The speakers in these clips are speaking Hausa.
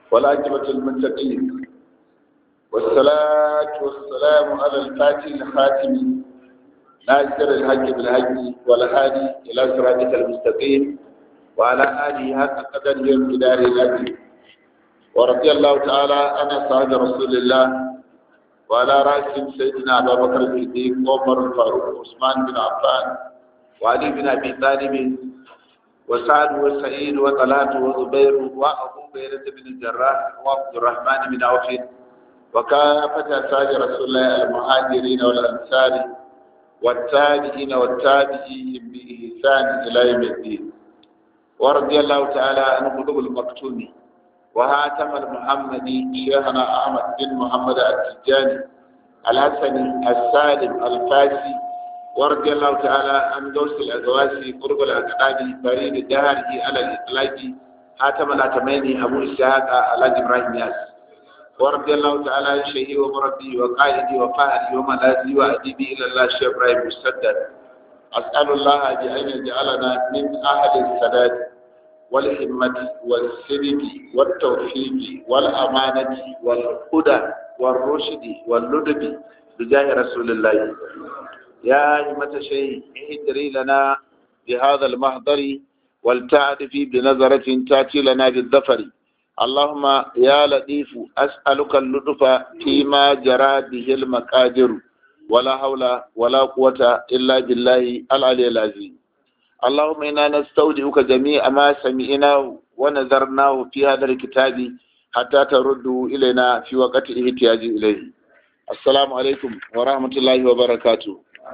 والعاقبة للمتقين والصلاة والسلام على الفاتح الخاتم ناصر الحج بالحج والهادي إلى صراطك المستقيم وعلى آله حق قدره ومقداره العظيم ورضي الله تعالى عن أصحاب رسول الله وعلى رأسهم سيدنا أبا بكر الصديق عمر الفاروق عثمان بن عفان وعلي بن أبي طالب وسعد وسعيد وطلحة وزبير وأبو بكر بن الجراح وعبد الرحمن بن عوف وكافة أصحاب رسول الله المهاجرين والأنصار والتابعين والتابعين بإحسان إلى يوم الدين ورضي الله تعالى عن قلوب المكتوم وهاتم المحمدي شيخنا أحمد بن محمد التجاني الحسني السالم الفاسي ورضي الله تعالى عن دوس الأزواسي قرب الأقدام فريد الدهر على الإطلاق هاتم الأتميني أبو إسحاق على إبراهيم ياس ورضي الله تعالى عن شيخي ومربي وقائدي وفاهري وملاذي وأديبي إلى الله شيخ إبراهيم مسدد أسأل الله بأن يجعلنا من أهل السداد والهمة والسلم والتوفيق والأمانة والهدى والرشد واللدب بجاه رسول الله يا همة شيء اهدري لنا بهذا المحضر ولتعرفي بنظرة تأتي لنا بالظفر اللهم يا لطيف أسألك اللطف فيما جرى به المقادر ولا حول ولا قوة إلا بالله العلي العظيم اللهم إنا نستودعك جميع ما سمعناه ونذرناه في هذا الكتاب حتى ترده إلينا في وقت الاحتياج إليه السلام عليكم ورحمة الله وبركاته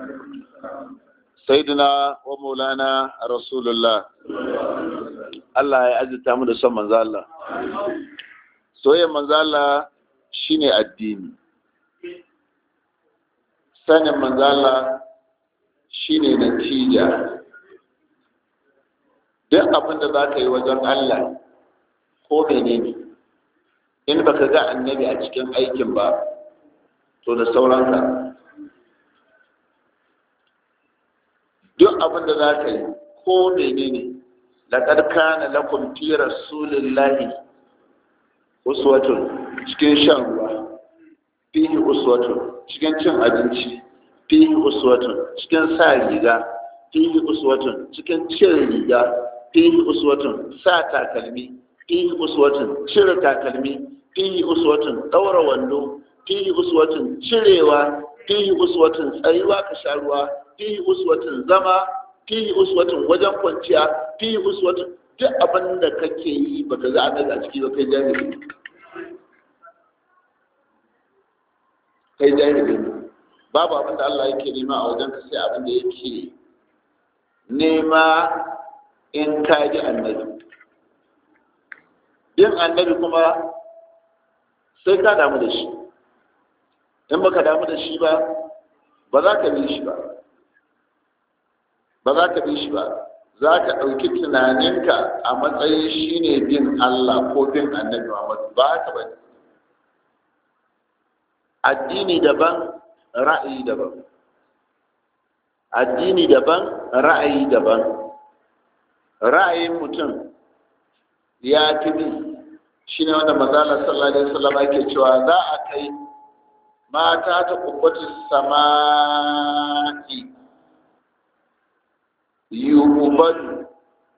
سيدنا ومولانا رسول الله Allah ya azurta mu da son manzo Allah soyayyar manzo Allah shine addini sanin manzo Allah shine natija duk abin da za ka yi wajen Allah ko menene in baka ga annabi a cikin aikin ba to da sauranka duk abin da za ka yi ko menene laqad kana lakum fi rasulillahi uswatun cikin shan ruwa fihi uswatun cikin cin abinci fihi uswatun cikin sa riga fihi uswatun cikin cin riga fihi uswatun sa takalmi fihi uswatun cire takalmi fihi uswatun daura wando fihi uswatun cirewa fihi uswatun tsayuwa ka sha ruwa fihi uswatun zama fihi uswatun wajen kwanciya fihi uswatun duk abin da kake yi baka za a daga a ciki ba kai jahili kai jahili babu abin da Allah yake nema a wajen ka sai abin da yake nema in ka ji annabi yin annabi kuma sai ka damu da shi in baka damu da shi ba ba za ka bi shi ba ba za ka bi shi ba za ka ɗauki tunaninka a matsayin shi ne bin Allah ko bin annabi Muhammad ba haka ba addini daban ra'ayi daban addini daban ra'ayi daban ra'ayin mutum ya fi bi shi ne wanda mazala sallallahu alaihi wasallam ake cewa za a kai mata ta kubbatin sama'i yu'badu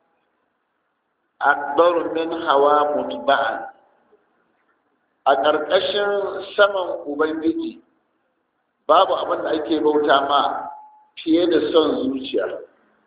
akbaru min hawa mutba'an a ƙarƙashin saman ubangiji babu abin da ake bauta ma fiye da son zuciya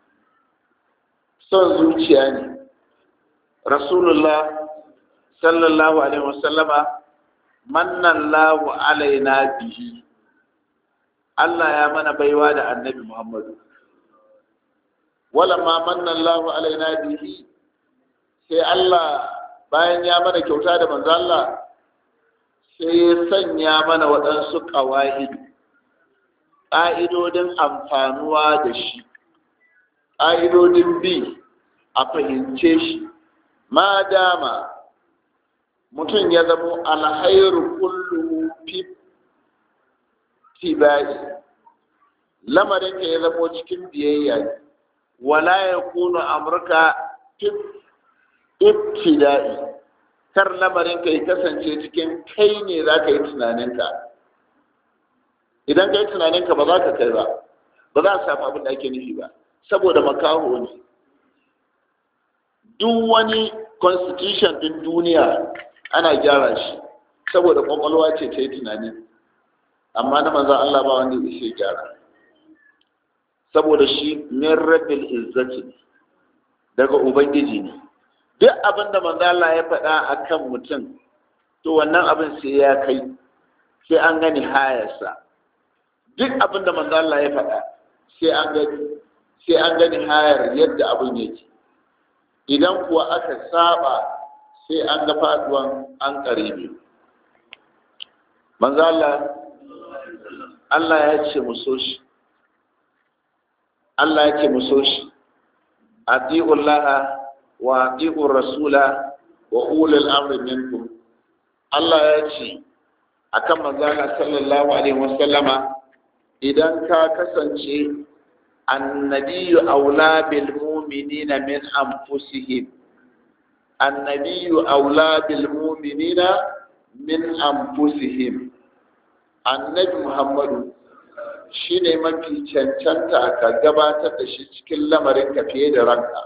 son zuciya ne rasulullah sallallahu alaihi wasallama mannallahu alaina bihi Allah ya mana baiwa da annabi Muhammadu walamma mannallahu alaina bihi sai Allah bayan ya mana kyauta da manzo Allah sai ya sanya mana waɗansu ƙawa'id ƙa'idodin amfanuwa da shi ƙa'idodin bi a fahimce shi ma dama mutum ya zamo alhairu kullu fi tibai lamarin ka ya zamo cikin biyayya wala ya kuna amurka ibtida'i kar lamarin ka ya kasance cikin kai ne za ka yi tunaninka idan ka yi tunaninka ba za ka kai ba ba za a samu abin da ake nufi ba saboda makaho ne duk wani constitution din duniya ana gyara shi saboda kwakwalwa ce ta yi tunani amma na manzan Allah ba wanda ya gyara saboda shi min rabbil izzati daga ubangiji ne duk abin da manzan Allah ya faɗa a kan mutum to wannan abin sai ya kai sai an gani hayarsa duk abin da manzan Allah ya faɗa sai an gani sai an gani hayar yadda abin yake idan kuwa aka saba sai an ga faduwan an karibi manzo Allah Allah ya ce mu so shi Allah ya ce mu so shi atiullaha wa atiur rasula wa ulul amri minkum Allah ya ce akan manzo Allah sallallahu alaihi wasallama idan ka kasance النبي أولى بالمؤمنين من أنفسهم النبي أولى بالمؤمنين من أنفسهم النبي محمد shine mafi cancanta ka gabatar da shi cikin lamarin ka fiye da ranka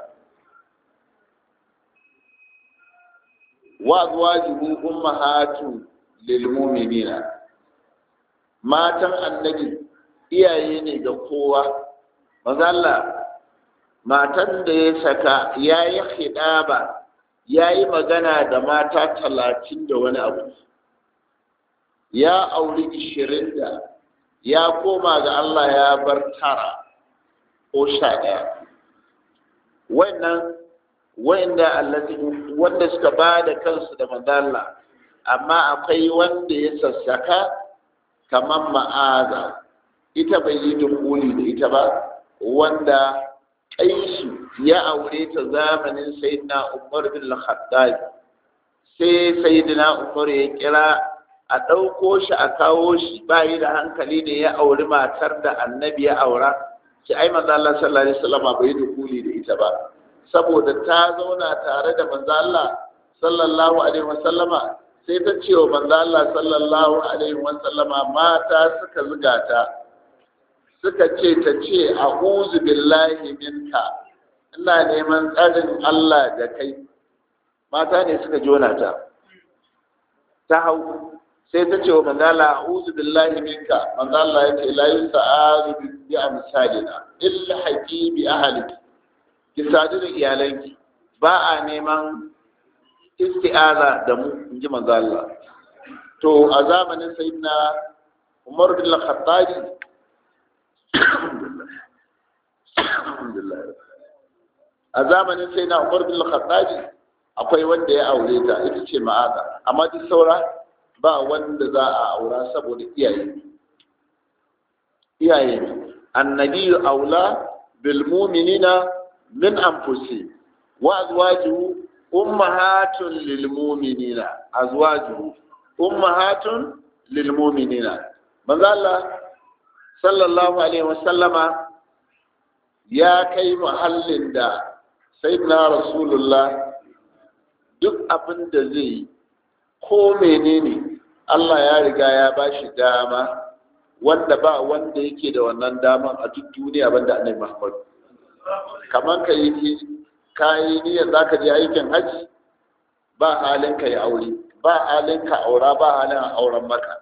wa azwajuhu ummahatu lil mu'minina matan annabi iyaye ne ga kowa mazalla matan da ya saka ya yi hidaba ya yi magana da mata talatin da wani abu ya auri ishirin da ya koma ga Allah ya bar tara ko sha ɗaya wannan wanda wanda suka ba da kansu da mazalla amma akwai wanda ya sassaka kamar ma'aza ita bai yi dukuli da ita ba wanda kaisu ya aure ta zamanin sayyidina umar bin al-khattab sai sayyidina umar ya kira a ɗauko shi a kawo shi bayi da hankali ne ya auri matar da annabi ya aura ki ai manzo Allah sallallahu alaihi wasallam bai dukuli da ita ba saboda ta zauna tare da manzo Allah sallallahu alaihi wasallama sai ta ce wa manzo Allah sallallahu alaihi wasallama mata suka zuga ta suka ce ta ce a billahi minka ina neman tsarin Allah da kai mata ne suka jona ta ta hau sai ta ce wa manzala a'udhu billahi minka manzala ya ce la yusa'adu bi amsalina illa haqi bi ahliki ki sadu da iyalanki ba a neman isti'aza da mu inji manzala to a zamanin sayyidina Umar bin Khattabi a zamanin sai na umar bin khattabi akwai wanda ya aure ta ita ce ma'aza amma duk saura ba wanda za a aura saboda iyaye iyaye annabi aula bil mu'minina min anfusi wa azwajuhu ummahatun lil mu'minina azwajuhu ummahatun lil mu'minina manzo Allah sallallahu alaihi wasallama ya kai muhallin da sayyidina rasulullah duk abin da zai yi ko menene Allah ya riga ya ba shi dama wanda ba wanda yake da wannan daman a duk duniya banda annabi Muhammad kamar ka yi kayi niyyar zaka je aikin haji ba halin ka yi aure ba halin ka aura ba halin a auren maka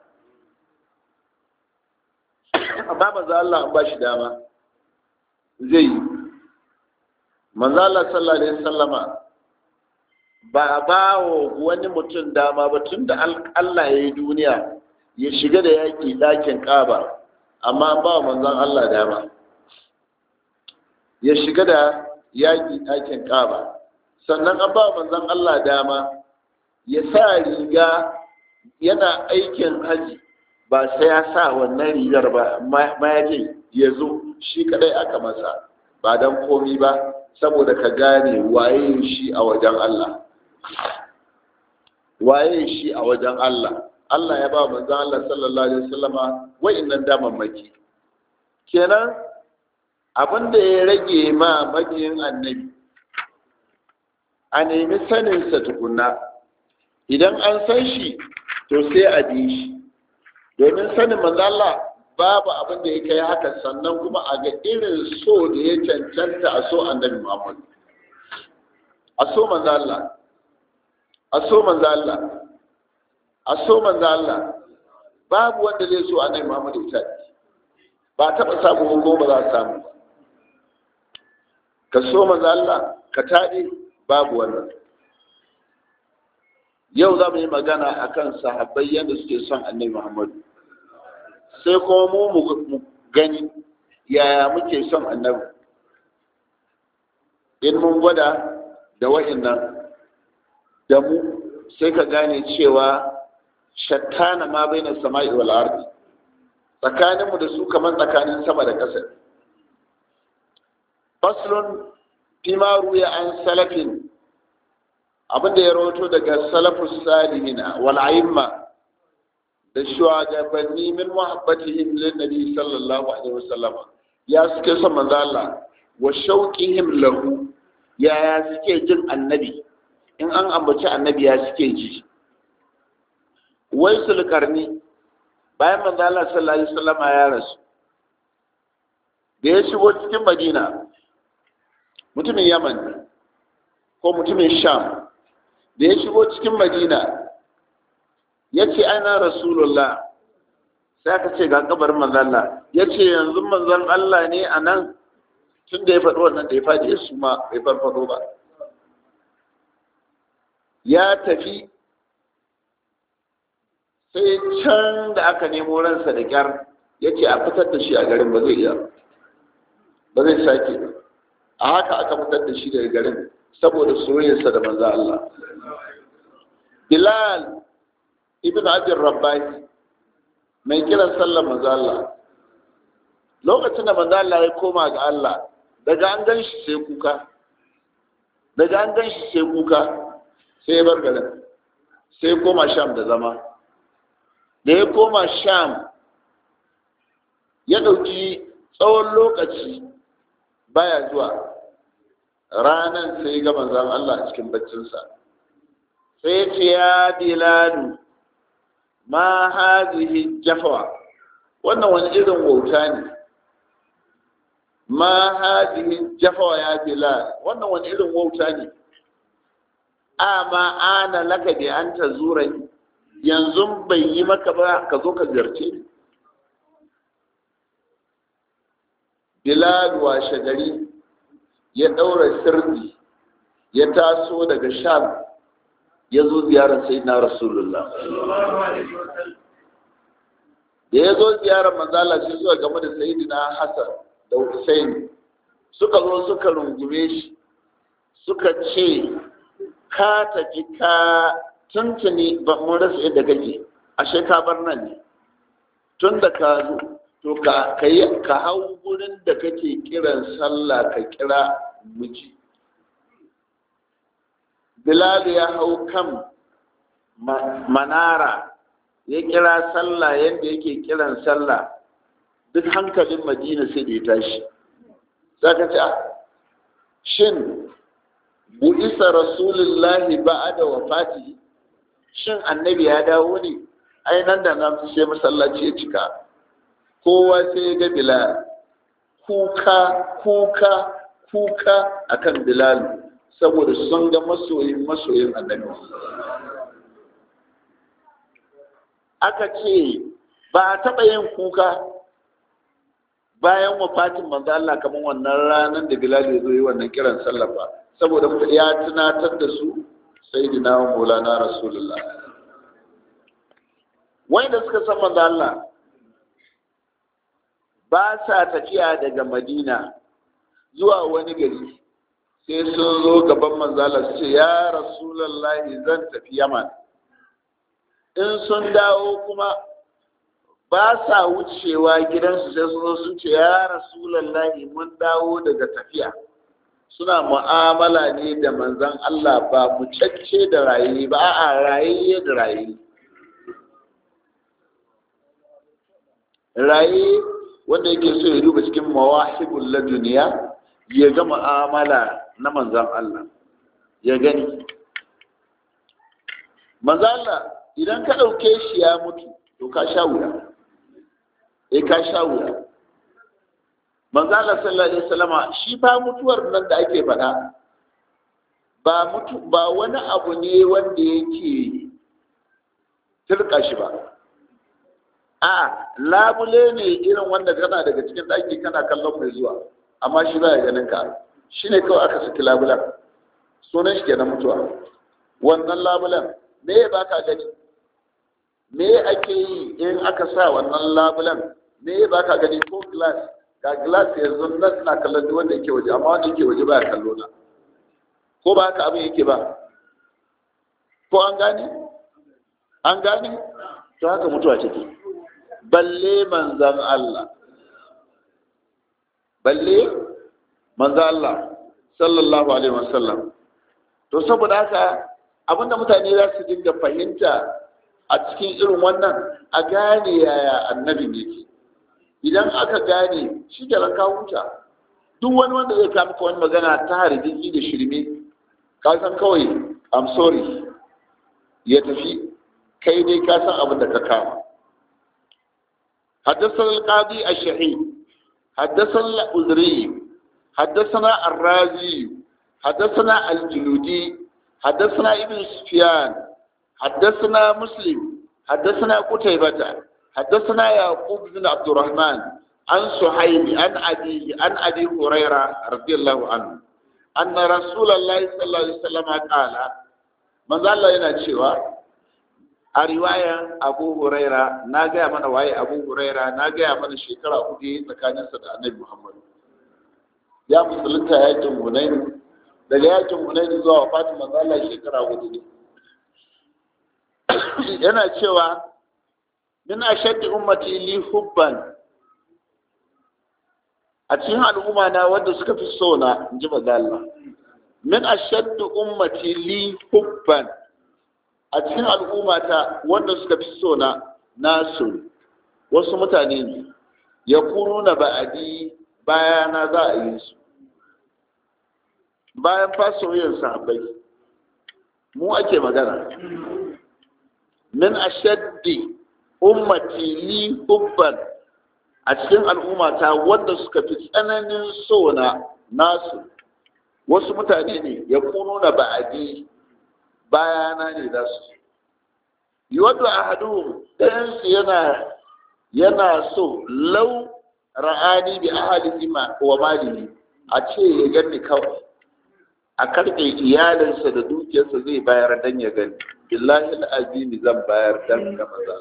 amma manzo Allah an ba shi dama zai yi manzo Allah sallallahu alaihi wasallama ba ba wani mutum dama ba tun da Allah ya yi duniya ya shiga da yaƙi ɗakin ƙaba amma ba manzon Allah dama ya shiga da yaƙi ɗakin ƙaba sannan an ba manzon Allah dama ya sa riga yana aikin haji ba sai ya sa wannan rigar ba mayakin ya zo shi kadai aka masa ba don komi ba saboda ka gane waye shi a wajen Allah waye shi a wajen Allah Allah ya ba manzon Allah sallallahu alaihi wasallama wa'annan damammaki kenan abin da ya rage ma mabiyin annabi a nemi saninsa tukunna idan an san shi to sai a bi shi domin sanin manzala babu abin da ya kai haka sannan kuma a ga irin so da ya cancanta a so annabi muhammad a so manzala a so manzala a so manzala babu wanda zai so annabi muhammad ya ba taɓa samu ko ba za a samu ba ka so manzala ka taɗe babu wannan yau za mu yi magana a kan sahabbai yadda suke son annabi muhammadu sai kuma mu mu gani yaya muke son annabi in mun gwada da wa'innan da mu sai ka gane cewa shattana ma bai na sama'i wal ardi tsakaninmu da su kamar tsakanin sama da ƙasa faslun fima ruya an salafin abinda ya rawato daga salafus salihina wal a'imma da shugabanni min muhabbatihim lin nabi sallallahu alaihi wasallam ya suke son manzo Allah wa shauqihim lahu ya ya suke jin annabi in an ambaci annabi ya suke ji waisul karni bayan manzo Allah sallallahu alaihi wasallam ya rasu da ya shigo cikin Madina mutumin Yaman ko mutumin Sham da ya shigo cikin Madina ya ce ana rasulullah sai aka ce ga kabarin manzon Allah ya ce yanzu manzon Allah ne a nan tun da ya faɗi wannan da ya faɗi ya suma bai farfado ba ya tafi sai can da aka nemo ransa da kyar ya ce a fitar da shi a garin ba zai iya ba zai sake ba a haka aka fitar da shi daga garin saboda soyayyarsa da manzo Allah Bilal ibn Abdul Rabbani mai kiran sallar manzo Allah lokacin da manzo Allah ya koma ga Allah daga an gan shi sai kuka daga an gan shi sai kuka sai ya bar garin sai ya koma Sham da zama da ya koma Sham ya ɗauki tsawon lokaci baya zuwa ranan sai ga manzan Allah a cikin baccinsa sai ce ya biladu ma hazihi jafawa wannan wani irin wauta ne ma hazihi jafawa ya bilal wannan wani irin wauta ne amma ana laka bi an ta zurai yanzu bai yi maka ba ka zo ka ziyarce ni bilal washe gari ya ɗaura sirri ya taso daga sham ya zo ziyarar sai na rasulullah da ya zo ziyarar manzala sai zuwa game da sayidina hassan da hussein suka zo suka rungume shi suka ce ka tafi ka tuntuni ba mun rasa yadda kake ashe ka bar nan ne tun da ka zo to ka ka hau gurin da kake kiran sallah ka kira miji bilal ya hau kan manara ya kira sallah yadda yake kiran sallah duk hankalin madina sai da ya tashi za ka ce shin bu'isa rasulullahi ba'ada wafati shin annabi ya dawo ne ai nan da nan sai masallaci ya cika kowa sai ya ga bilal kuka kuka kuka akan bilal saboda sun ga masoyin masoyin annabi aka ce ba a taɓa yin kuka bayan wafatin manzo Allah kamar wannan ranar da Bilal ya zo yi wannan kiran sallah ba saboda ya tunatar da su sayyidina wa maulana rasulullah wanda suka san manzo Allah ba sa tafiya daga Madina zuwa wani gari sai sun zo gaban manzala su ce ya rasulallahi zan tafi yaman in sun dawo kuma ba sa wucewa gidansu sai sun zo sun ce ya rasulallahi mun dawo daga tafiya suna mu'amala ne da manzan Allah ba mu cacce da raye ba a raye da raye raye wanda yake so ya duba cikin mawahibul laduniya ya ga mu'amala na manzan Allah ya gani manzo Allah idan ka ɗauke shi ya mutu to ka sha wuya eh ka sha wuya manzo Allah sallallahu alaihi wasallama shi fa mutuwar nan da ake faɗa ba mutu ba wani abu ne wanda yake turka shi ba a labule ne irin wanda kana daga cikin ɗaki kana kallon mai zuwa amma shi ba ya ganin ka shi ne kawai aka saki labulan sunan shi kenan mutuwa wannan labulan me ya baka gani me ake yi in aka sa wannan labulan me ya baka gani ko glass ga glass yanzu nan ina kallon duk wanda yake waje amma wanda yake waje ba ya kallo na ko ba haka abin yake ba ko an gane an gane to haka mutuwa take balle manzan Allah balle manzan Allah sallallahu alaihi wasallam to saboda haka abinda mutane za su dinga fahimta a cikin irin wannan a gane yaya annabi ne idan aka gane shi da ka huta duk wani wanda zai kama wani magana ta hargitsi da shirme ka san kawai i'm sorry ya tafi kai dai ka san abin da ka kama حدثنا القاضي الشهيد حدثنا الأزري حدثنا الرازي حدثنا الجلودي حدثنا ابن سفيان حدثنا مسلم حدثنا قتيبة حدثنا يعقوب بن عبد الرحمن عن سحيل عن أبي عن أبي هريرة رضي الله عنه أن رسول الله صلى الله عليه وسلم قال من ذا الله ينشيوا a riwayan abu huraira na gaya mana waye abu huraira na gaya mana shekara hudu tsakaninsa da annabi muhammadu ya musulunta yakin hunaini daga yakin hunaini zuwa wafatin manzo Allah shekara hudu ne yana cewa min ashaddi ummati li hubban a cikin al'umma na wanda suka fi so na in ji manzo Allah min ashaddi ummati li hubban a cikin al'ummata wanda suka fi so na nasu wasu mutane ne ya kunu na ba'adi bayana za a yi su bayan fasoyin sahabbai mu ake magana min ashaddi ummati li hubban a cikin al'ummata wanda suka fi tsananin so na nasu wasu mutane ne ya kunu na ba'adi bayana ne za su yi wadda a hadu ɗayansu yana yana so lau ra'ani bi ahalihi wa malihi a ce ya gani kawai a karɓe iyalinsa da dukiyarsa zai bayar dan ya gani billahi azimi zan bayar dan ga maza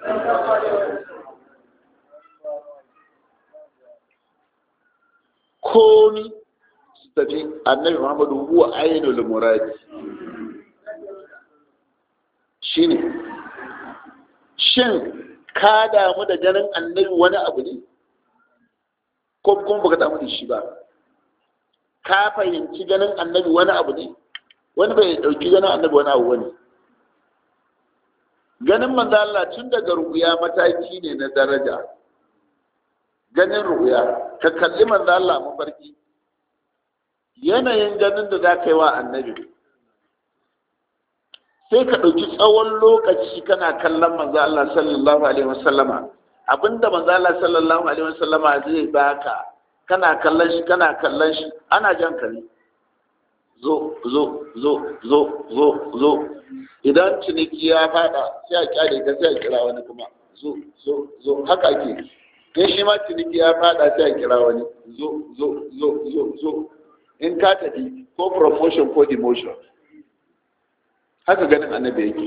komi su tafi annabi muhammadu huwa ainul muradi shine shin ka damu da ganin annabi wani abu ne ko kuma baka damu da shi ba ka fahimci ganin annabi wani abu ne wani bai dauki ganin annabi wani abu wani ganin manzo Allah tun daga ruya mataki ne na daraja ganin ruya ka kalli manzo Allah mafarki yanayin ganin da za ka yi wa annabi sai ka ɗauki tsawon lokaci kana kallon manzo Allah sallallahu alaihi wasallama abinda manzo Allah sallallahu alaihi wasallama zai baka kana kallon shi kana kallon shi ana jan ka ne zo zo zo zo zo zo idan ciniki ya fada sai a kyale ka sai a kira wani kuma zo zo zo haka ake in shi ma ciniki ya fada sai a kira wani zo zo zo zo zo in ka tafi ko promotion ko demotion haka ganin annabi yake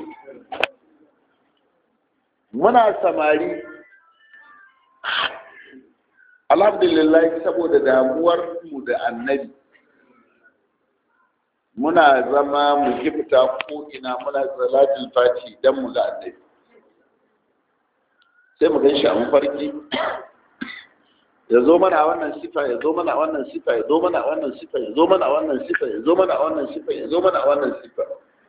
muna samari alhamdulillah saboda damuwar mu da annabi muna zama mu gifta ko ina muna salatul fati dan mu ga annabi sai mu gan shi a mafarki ya zo mana a wannan sifa ya zo mana a wannan sifa ya zo mana a wannan sifa ya zo mana a wannan sifa ya zo mana a wannan sifa ya zo mana a wannan sifa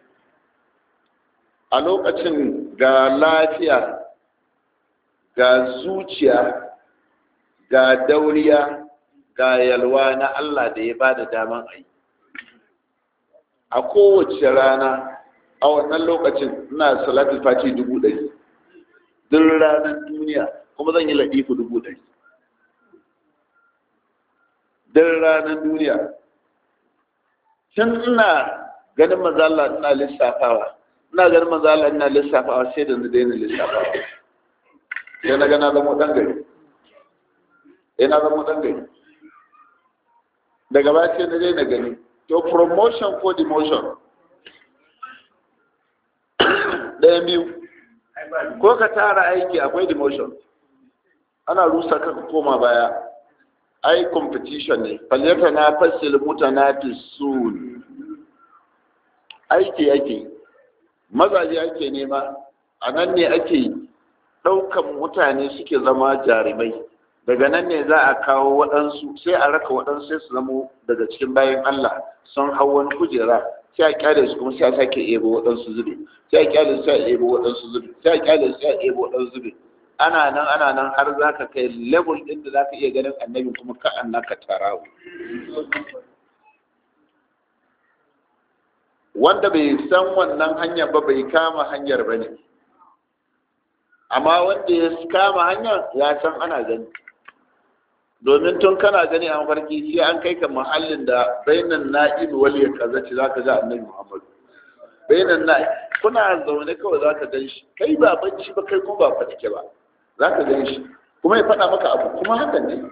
a lokacin ga lafiya ga zuciya ga dauriya ga yalwa na Allah da ya ba da daman a yi a kowace rana a wannan lokacin ina salatul fati dubu ɗari duk ranar duniya kuma zan yi ladifu dubu ɗari duk ranar duniya tun ina ganin mazala ina lissafawa ina ganin mazala ina lissafawa sai da na daina lissafawa sai na gana zama ɗan gari sai na zama ɗan gari daga baya sai na daina gani to promotion ko demotion ɗayan biyu ko ka tara aiki akwai demotion ana rusa ka koma baya ai competition ne falyata na fasil mutanafisun aiki ake mazaje ake nema a nan ne ake ɗaukan mutane suke zama jarumai daga nan ne za a kawo waɗansu sai a raka waɗansu sai su zamo daga cikin bayan Allah sun hau wani kujera sai a kyale su kuma sai a sake ebo waɗansu zube sai a kyale su sai a ebo waɗansu zube sai a kyale su sai a ebo waɗansu zube ana nan ana nan har za ka kai level ɗin da za ka iya ganin annabi kuma ka annaka tarawo wanda bai san wannan hanyar ba bai kama hanyar ba ne amma wanda ya kama hanyar ya san ana gani domin tun kana gani a mafarki sai an kai ka mahallin da bainan na'im wal ya kazaci za ka ga annabi muhammadu bainan na'im kuna zaune kawai za ka gan shi kai ba bacci ba kai kuma ba fatike ba za ka gan shi kuma ya faɗa maka abu kuma hakan ne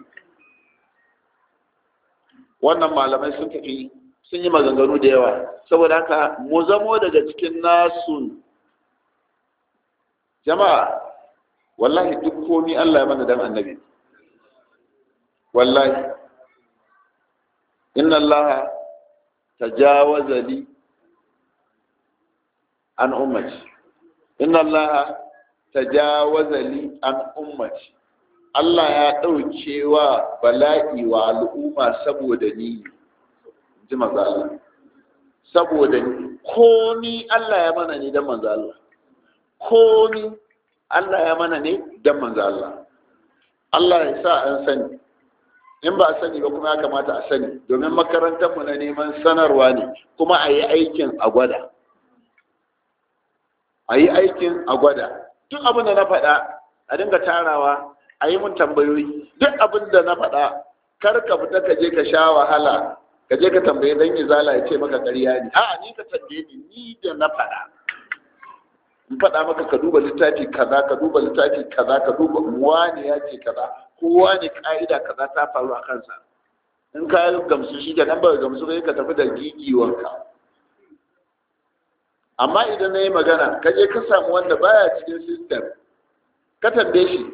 wannan malamai sun tafi sun yi maganganu da yawa saboda haka mu zamo daga cikin nasu jama'a wallahi duk komi Allah ya mana dan annabi wallahi inna Allah tajawaza li an ummati inna Allah tajawaza li an ummati Allah ya ɗauke wa bala'i wa al'umma saboda ni ji manzo Allah saboda ni ko ni Allah ya mana ne dan manzo Allah ko ni Allah ya mana ne dan manzo Allah Allah ya sa an sani in ba a sani ba kuma ya kamata a sani domin makarantar mu na neman sanarwa ne kuma a yi aikin a gwada a yi aikin a gwada duk abin da na faɗa a dinga tarawa a yi mun tambayoyi duk abin da na faɗa kar ka fita ka je ka sha wahala ka je ka tambaye dan izala ya ce maka ƙarya ne a'a ni ka tambaye ni ni da na faɗa in faɗa maka ka duba littafi kaza ka duba littafi kaza ka duba wani ya ce kaza ko wani ka'ida kaza ta faru a kansa in ka gamsu shi da nan ba gamsu kai ka tafi da gigiwanka amma idan na yi magana ka je ka samu wanda baya cikin system ka tambaye shi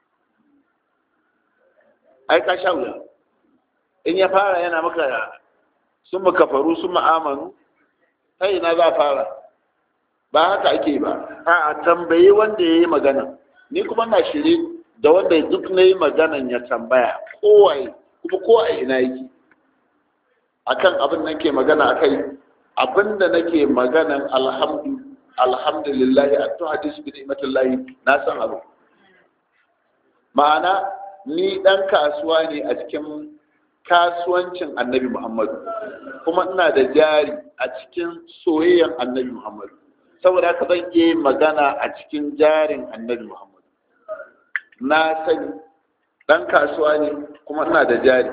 ai ka sha wuya in ya fara yana maka sun kafaru sun ma'amanu ta ina za fara ba haka ake ba a tambayi wanda ya yi magana ni kuma na shiri da wanda duk na yi maganan ya tambaya kowaye kuma kowa ina yake akan abin da nake magana akai abin da nake maganan alhamdu alhamdulillah a to hadis bi ni'matillahi na san abu ma'ana ni dan kasuwa ne a cikin kasuwancin annabi muhammadu kuma ina da jari a cikin soyayyan annabi muhammadu saboda haka zan iya magana a cikin jarin annabi muhammadu na sani dan kasuwa ne kuma ina da jari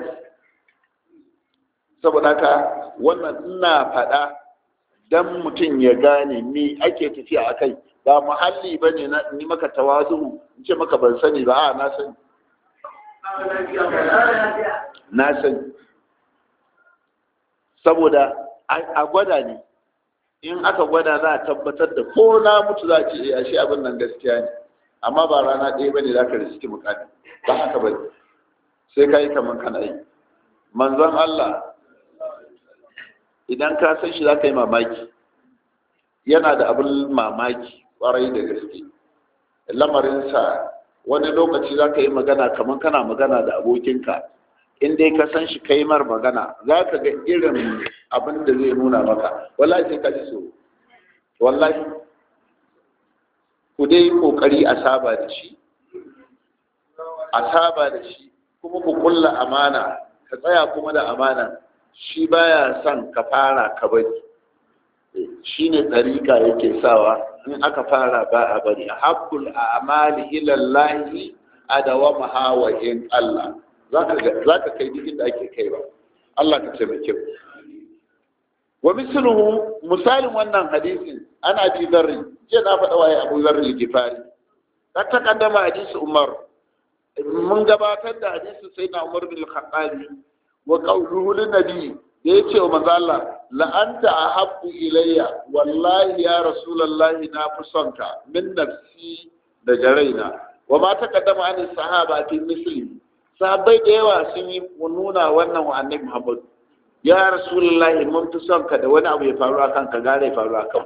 saboda haka wannan ina faɗa don mutum ya gane me ake tafiya a kai ba muhalli ba ne ni maka tawazu in ce maka ban sani ba a na sani na sani saboda a gwada ne in aka gwada za a tabbatar da ko na mutu za a ce a shi abin nan gaskiya ne amma ba rana ɗaya ba ne za ka riski mukami ba haka ba sai ka yi kamar kana yi manzon Allah idan ka san shi za ka yi mamaki yana da abin mamaki kwarai da gaske lamarinsa wani lokaci za ka yi magana kamar kana magana da abokinka in dai ka san shi ka yi mar magana za ka ga irin abin da zai nuna maka wallahi sai ka ji so wallahi ku dai kokari a saba da shi a saba da shi kuma ku kulla amana ka tsaya kuma da amana shi baya son ka fara ka bari shine tsarika yake sawa in aka fara ba a bari a haƙul a amali ilallahi a dawama hawa in Allah za ka kai duk inda ake kai ba Allah ka taimake mu wa misluhu misalin wannan hadisin ana bi zarri je na faɗa waye Abu Zarri al-Ghifari ta takaddama hadisi Umar mun gabatar da hadisi sayyidina Umar bin al-Khattabi wa qawluhu lin-nabi da ya ce wa manzo Allah la'anta ahabbu ilayya wallahi ya rasulullahi na fi son ka min nafsi da jaraina wa ma taqaddama an sahaba fi misli sahabbai da yawa sun yi nuna wannan wa annabi Muhammad ya rasulullahi mun fi son ka da wani abu ya faru akan ka gare ya faru akan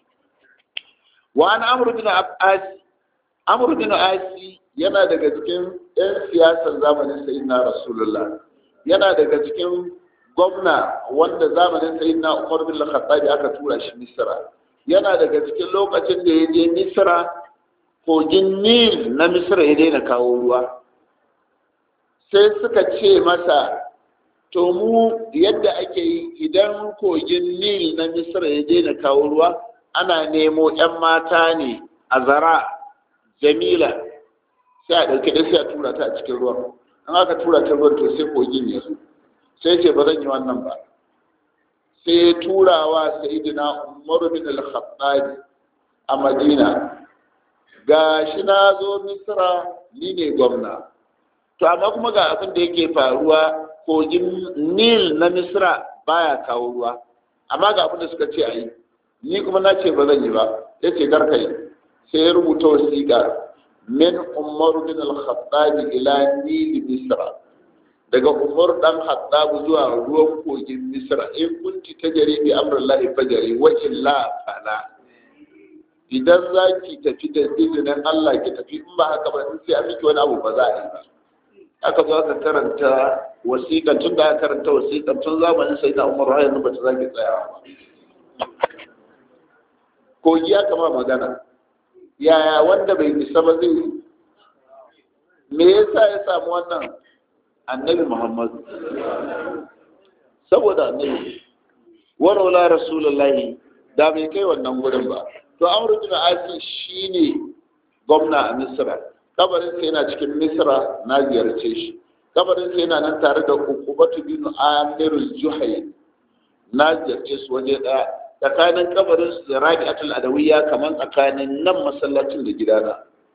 wa an amru bin as amru bin asi yana daga cikin yan siyasar zamanin sayyidina rasulullah yana daga cikin gwamna wanda zamanin sai na umar bin khattabi aka tura shi misra yana daga cikin lokacin da ya je misra kogin nil na misra ya daina kawo ruwa sai suka ce masa to mu yadda ake yi idan kogin nil na misra ya daina kawo ruwa ana nemo 'yan mata ne a zara jamila sai a ɗauki da sai a tura ta a cikin ruwan an aka tura ta ruwan to sai kogin ya zo sai ce ba zan yi wannan ba sai turawa sayidina umar bin al-khattabi a madina ga shi na zo misra ni ne gwamna to amma kuma ga abin da yake faruwa kogin nil na misra baya kawo ruwa amma ga abin da suka ce a yi ni kuma na ce ba zan yi ba ya ce karkai sai ya rubuta wasiƙa min umar bin al-khattabi ila nil misra daga umar dan hattabu zuwa ruwan kogin misra in kunti ta jari bi amrullahi fajari wa illa fala idan za ki tafi da izinin Allah ki tafi in ba haka ba sai an miki wani abu ba za a yi ba aka zo aka karanta wasiƙan tun da aka karanta wasiƙan tun zamanin sai na umar har yanzu ba ta zaki tsayawa ba kogi ya kama magana yaya wanda bai isa ba zai me yasa ya samu wannan annabi muhammadu saboda annabi warola rasulullahi da bai kai wannan wurin ba to amru bin asi shine gwamna a misra kabarin sa yana cikin misra na ziyarce shi kabarin sa yana nan tare da ukubatu bin amir juhai na ziyarce su waje daya tsakanin kabarin su da rabi'atul adawiyya kamar tsakanin nan masallacin da gidana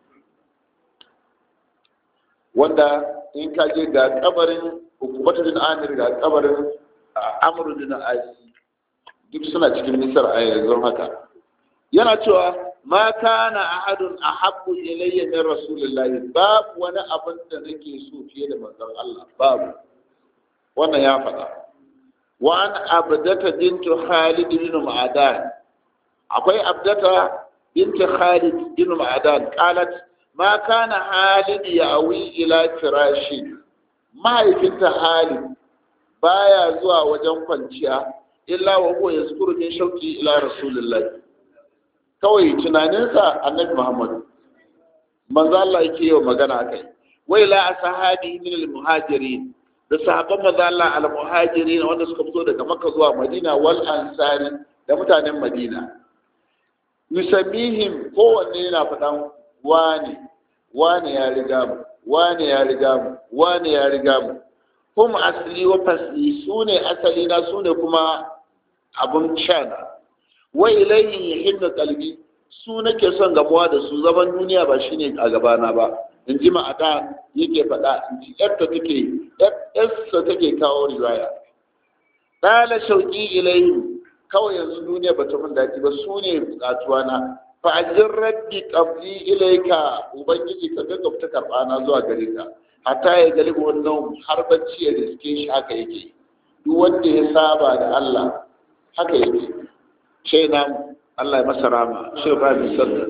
wanda in ka je ga kabarin hukumatu bin amir ga kabarin amru bin asi duk suna cikin misar a yanzu haka yana cewa ma kana ahadun ahabbu ilayya min rasulillahi babu wani abin da nake so fiye da manzon Allah babu wannan ya faɗa wa an abdata bintu khalid bin ma'adan akwai abdata bintu khalid bin ma'adan qalat ma kana halid ya awi ila firashi mahaifinta halid baya zuwa wajen kwanciya illa wa huwa yazkuru min shauki ila rasulillahi kawai tunaninsa annabi muhammad manzo Allah yake yau magana akai wai la ashabi min al muhajirin da sahabban manzo Allah al muhajirin wanda suka fito daga makka zuwa madina wal ansari da mutanen madina yusammihim kowanne yana faɗan wane wane ya riga mu wane ya riga mu wane ya riga mu hum asli wa fasli sune asali na sune kuma abun shana wa ilayhi yahinnu qalbi su nake son gamuwa da su zaman duniya ba shine a gabana ba in ji ma'ada yake faɗa in ji yarta take yarsa take kawo riwaya dala shauki ilayhi kawai yanzu duniya ba ta mun daɗi ba su ne bukatuwa na fa'ajin rabbi qabli ilayka ubangiji ka ga ta karɓa na zuwa gare ka hatta ya gali wannan har bacci ya riske shi haka yake duk wanda ya saba da Allah haka yake sai na Allah ya masa rama sai ba bi sallah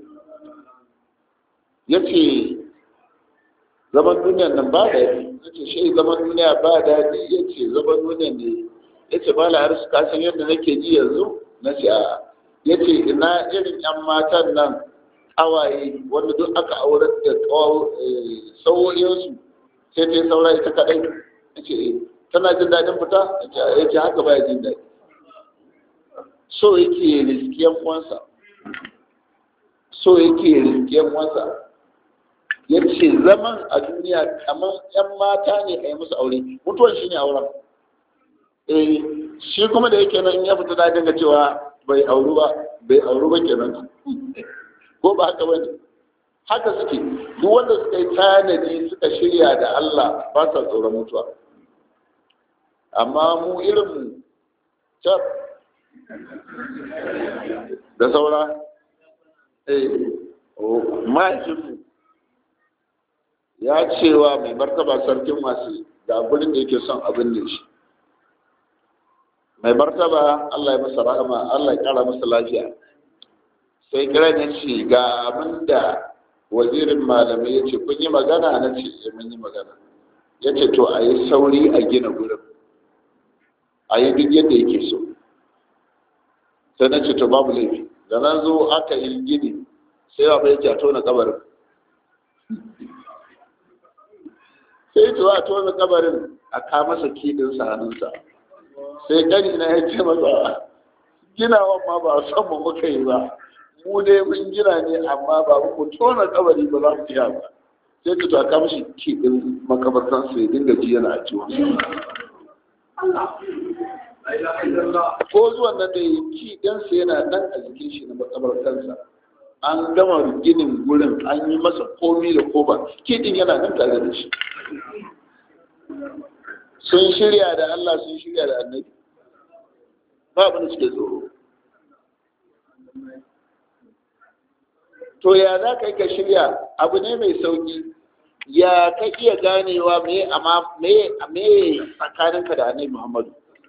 yace zaman duniyan nan ba da yace shi zaman duniya ba daɗi yace zaman duniyan ne yace ba la har su kasan yadda nake ji yanzu na ce a yace ina irin yan matan nan kawaye wanda duk aka aure da sauyoyinsu sai ta yi saura ita kaɗai ya ce tana jin daɗin fita ya ce haka baya jin daɗi so yake riskiyan uwansa so yake riskiyan uwansa ya ce zaman a duniya kamar yan mata ne a yi musu aure mutuwan shi ne auren eh shi kuma da yake nan ya fita da dinga cewa bai auru ba bai auru ba kenan ko ba haka bane haka suke duk wanda suka yi tanadi suka shirya da Allah ba sa tsoron mutuwa amma mu irin mu cap da saura eh mahaifinmu ya cewa mai martaba sarkin masu da gurin da yake son abin da shi mai martaba Allah ya masa rahama Allah ya kara masa lafiya sai kira ne ce ga abin da wazirin malamai ya ce kun yi magana na ce mun yi magana ya ce to a yi sauri a gina gurin a yi duk yadda yake so sai na ce to babu laifi da na zo aka yi gini sai ba ya ce a tona kabarin sai to a tona kabarin a ka masa kidin sa hannunsa sai gani na ya ce masa ginawan ma ba son mu muka yi ba mu dai mun gina ne amma ba mu tona kabari ba za mu iya ba sai to a ka mashi kidin makabartan sai dinga ji yana a ciwon ko zuwan nan da ya ki ɗansa yana nan a jikin shi na makabartansa an gama ginin gurin an yi masa komi da koba kiɗin yana nan tare da shi sun shirya da Allah sun shirya da annabi ba abin da suke tsoro to ya za ka yi ka shirya abu ne mai sauki ya ka iya ganewa me amma me me tsakaninka da annabi Muhammadu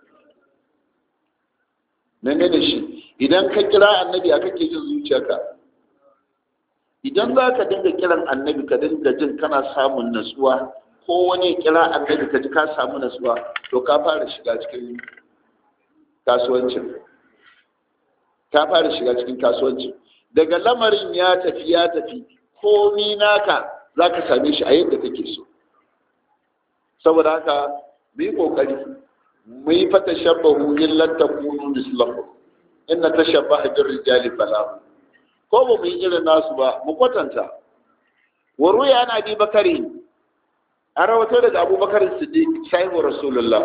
mene da shi idan ka kira annabi a kake jin zuciyarka idan za ka dinga kiran annabi ka dinga jin kana samun natsuwa ko wani kira annabi ka ji ka samu natsuwa to ka fara shiga cikin kasuwancin ka fara shiga cikin kasuwancin daga lamarin ya tafi ya tafi komi naka za ka same shi a yadda kake so saboda haka mu yi ƙoƙari mu yi fata shabbahu in lan takunu mislahu inna tashabbaha bir rijali falahu ko ba mu yi irin nasu ba mu kwatanta wa ruya ana bi bakari an rawato daga abubakar siddiq sahibu rasulullah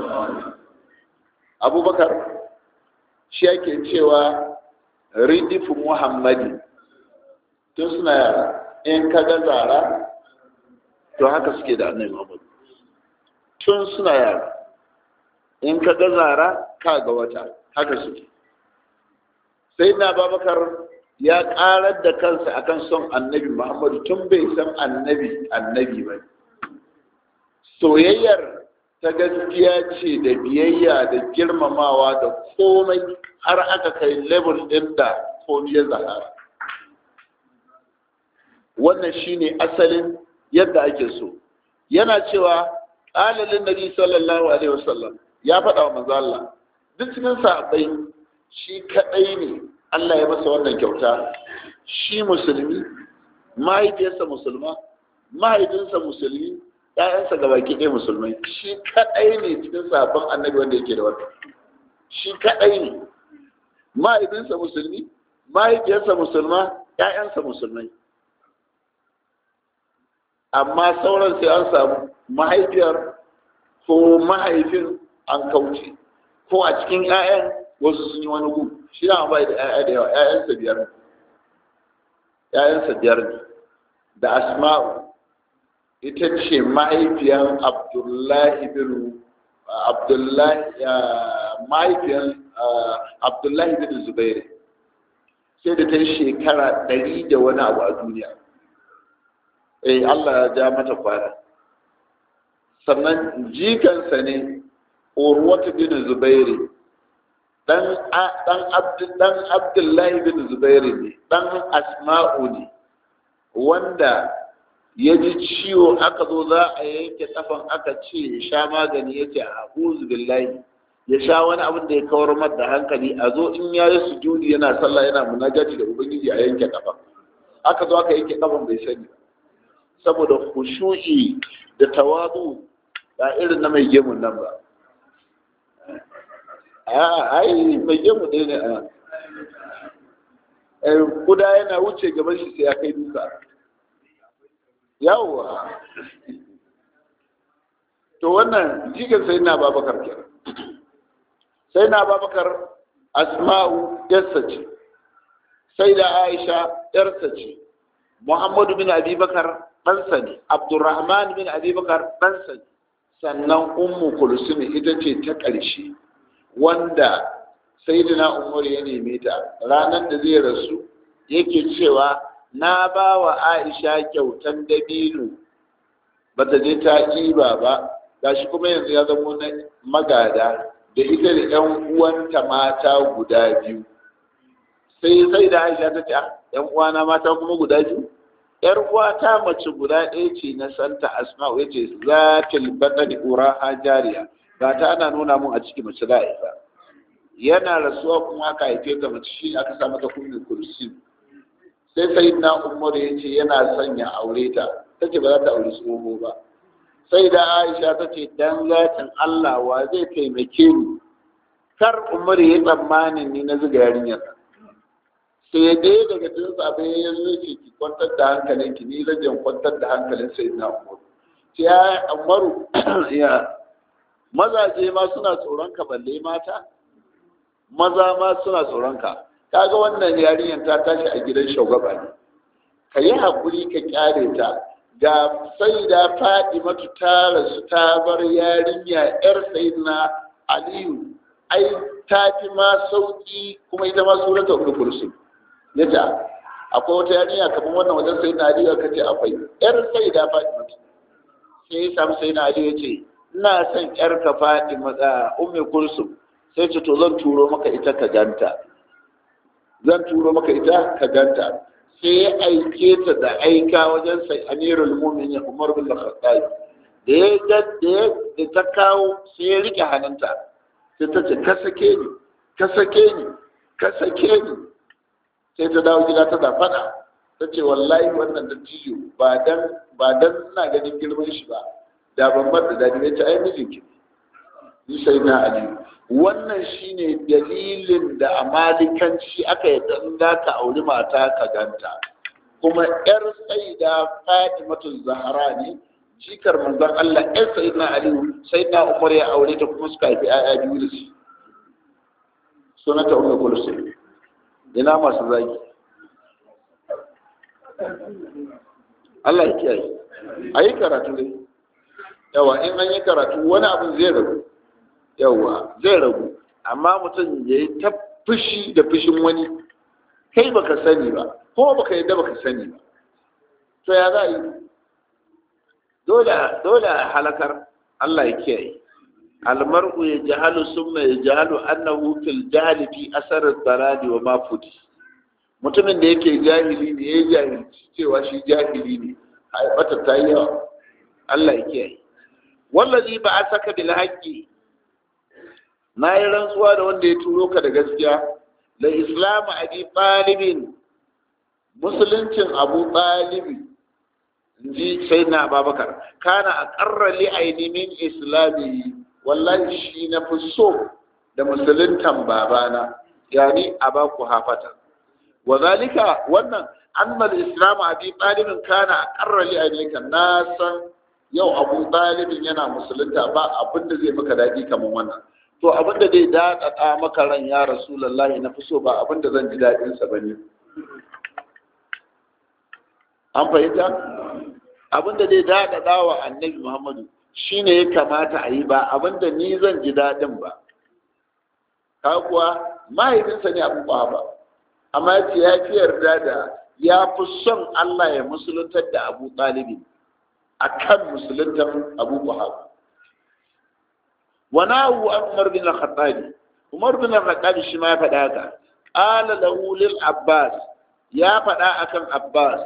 abubakar shi yake cewa ridifu muhammadi tun suna yara in ka ga zara to haka suke da annabi muhammad tun suna yara in ka ga zara ka ga wata haka suke sai na babakar ya karar da kansa akan son annabi muhammadu tun bai san annabi annabi ba soyayyar ta gaskiya ce da biyayya da girmamawa da komai har aka kai level ɗin da komai ya zahara wannan shine asalin yadda ake so yana cewa ƙalalin nabi sallallahu alaihi wasallam ya faɗa wa manzo Allah duk cikin sahabbai shi kadai ne Allah ya masa wannan kyauta shi musulmi mahaifiyarsa musulma mahaifinsa musulmi ƴaƴansa ga baki ɗaya musulmai shi kadai ne cikin sahabban annabi wanda yake da wannan shi kadai ne mahaifinsa musulmi mahaifiyarsa musulma ƴaƴansa musulmai amma sauran sai an samu mahaifiyar ko mahaifin an kauce ko a cikin 'ya'yan wasu sun yi wani gu shi na bai da 'ya'ya da yawa 'ya'yansa biyar ne 'ya'yansa biyar ne da asma'u ita ce mahaifiyar abdullahi bin abdullahi mahaifiyar abdullahi bin zubairu sai da ta yi shekara ɗari da wani abu a duniya eh Allah ya ja mata kwana sannan jikansa ne urwatu bin zubairi dan dan dan abdullahi bin zubairi ne dan asma'u ne wanda ya ji ciwo aka zo za a yanke kafan aka ce ya sha magani ya ce a'udhu billahi ya sha wani abin da ya kawar mar da hankali a zo in ya yi sujudi yana sallah yana munajati da ubangiji a yanke kafa aka zo aka yanke kafan bai sani saboda khushu'i da tawadu ba irin na mai gemun nan ba a ai mai gemu ɗaya ne a kuda yana wuce gaban shi sai ya kai duka yawwa to wannan jigar sai na babakar ke sai na babakar asma'u yarsa ce sai da aisha yarsa ce muhammadu bin abubakar ɗansa ne abdurrahman bin abubakar ɗansa ne sannan ummu kulsum ita ce ta ƙarshe wanda sayyidina umar ya neme ta ranar da zai rasu yake cewa na ba wa aisha kyautan dabino ba ta je ta ɗiba ba gashi kuma yanzu ya zama na magada da ita da yan uwanta mata guda biyu sai sai da aisha ta ce yan uwana mata kuma guda biyu yar uwata mace guda ɗaya ce na santa asma'u yace zatil batani uraha jariya ga ta ana nuna mun a ciki mace za a isa yana rasuwa kuma aka haife ta mace shi aka sa mata kunnin kursi sai sai na umar ya ce yana son ya aure ta ta ce ba za ta aure tsoho ba sai da aisha ta ce dan zatin allah wa zai taimake ni kar umar ya tsammanin ni na zuga yarinyar sai dai daga cikin sabai ya zo ce ki kwantar da hankalin ki ni rajin kwantar da hankalin sai na umar ya umaru ya mazaje ma suna tsoron ka balle mata maza ma suna tsoron ka kaga wannan yarinyar ta tashi a gidan shugaba ne ka yi haƙuri ka kyale ta ga sai da faɗi matu ta rasu ta bar yarinya yar na aliyu ai ta fi ma sauƙi kuma ita ma surata uku kursu yace akwai wata yarinya kamar wannan wajen sai na aliyu aka ce akwai yar sai da faɗi matu sai ya samu sai na aliyu ya ce ina son yar ka faɗi matsa ummi kursu sai ce to zan turo maka ita ka ganta zan turo maka ita ka ganta sai ya aike ta da aika wajen sai amirul mu'minin umar bin khattab da ya ga da ta kawo sai ya rike hannunta sai ta ce ka sake ni ka sake ni ka sake ni sai ta dawo gida ta da fada ta ce wallahi wannan da tiyo ba dan ba dan ina ganin girman shi ba da ban bar da dadi ne ta ai mijinki ni sai na aliyu wannan shine dalilin da a malikanci aka yi dan za ka auri mata ka ganta kuma yar saida fatimatu zahara ne jikar manzon Allah yar sayyidina aliyu sayyidina umar ya aure ta kuma suka haifi ayya biyu da shi sunata ummu kulsum ina masu zagi Allah ya kiyaye ayi karatu ne yawa in an yi karatu wani abin zai rabu yawa zai ragu amma mutum ya yi ta fushi da fushin wani kai baka sani ba ko baka yadda baka sani ba to ya za a yi dole a halakar Allah ya kiyaye almar'u ya jahalu summa ya jahalu annahu fil jahli fi asar daradi wa mafudi mutumin da yake jahili ne ya jahilci cewa shi jahili ne haifata ta yi yawa Allah ya kiyaye wallazi ba a saka bil haqqi na yi rantsuwa da wanda ya turo ka da gaskiya da islamu abi ɗalibin musuluncin abu ɗalibi ji sai na babakar kana a ƙarra li'aini min islami wallahi shi na fi so da musuluntan babana yani a ba ku hafata wa zalika wannan annal islamu abi ɗalibin kana a ƙarra li'aini kan na san yau abu ɗalibin yana musulunta ba abin da zai maka daɗi kamar wannan to abin da zai daɗaɗa maka ran ya rasulallahi na fi so ba abin da zan ji daɗinsa ba ne an fahimta abin da zai daɗaɗa wa annabi muhammadu shi ne ya kamata a yi ba abin da ni zan ji daɗin ba ka kuwa mahaifinsa ne abin ba amma ce ya fi yarda da ya fi son allah ya musuluntar da abu ɗalibi a kan musuluntar abu kuhaba وناو عمر بن الخطاب عمر بن الخطاب shi ma ya faɗa haka ala lahu lil abbas ya faɗa akan abbas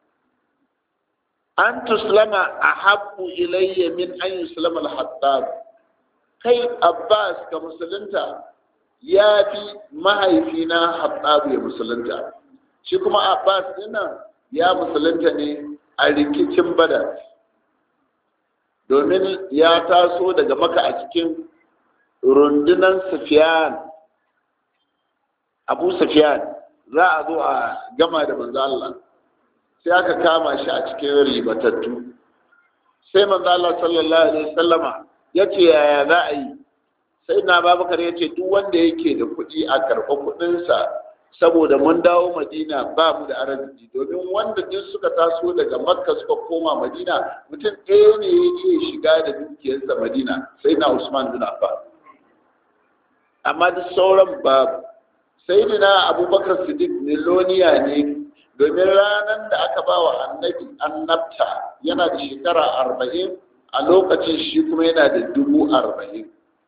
an tuslama ahabbu ilayya min an yuslama al hattab kai abbas ka musulunta ya fi mahaifina hattab ya musulunta shi kuma abbas dinnan ya musulunta ne a rikicin badar domin ya taso daga maka a cikin rundunan sufiyan abu sufiyan za a zo a gama da manzo Allah sai aka kama shi a cikin ribatattu sai manzo Allah sallallahu alaihi wasallama yace yaya za a yi sai na babakar yace duk wanda yake da kuɗi a karɓa kuɗinsa saboda mun dawo madina ba mu da arziki domin wanda duk suka taso daga makka suka koma madina mutum ɗaya ne ya iya shiga da dukiyarsa madina sai na usman bin affan amma duk sauran babu sai na abubakar siddiq miloniya ne domin ranar da aka ba wa annabi annabta yana da shekara arba'in a lokacin shi kuma yana da dubu arba'in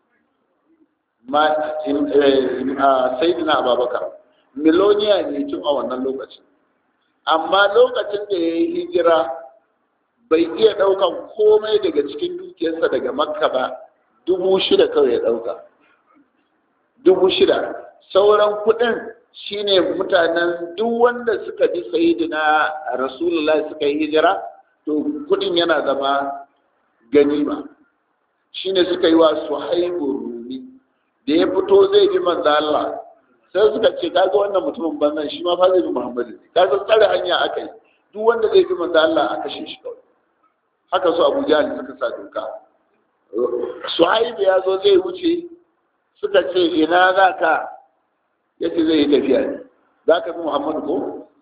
sai na abubakar miloniya ne tun a wannan lokacin amma lokacin da ya yi hijira bai iya ɗaukan komai daga cikin dukiyarsa daga makka ba dubu shida kawai ya ɗauka dubu shida sauran kuɗin shine mutanen duk wanda suka bi sayidina rasulullah suka yi hijira to kuɗin yana zama ganima shine suka yi wa suhaibu rumi da ya fito zai bi manzo Allah sai suka ce kaga wannan mutumin banzan shi ma fa zai bi Muhammadu ne kaga tsare hanya aka yi duk wanda zai bi manzo Allah aka shi shi kawai haka su Abu Jahl suka sa doka Suhaib ya zo zai wuce suka ce ina za ka yace zai yi tafiya ne za ka bi Muhammadu ko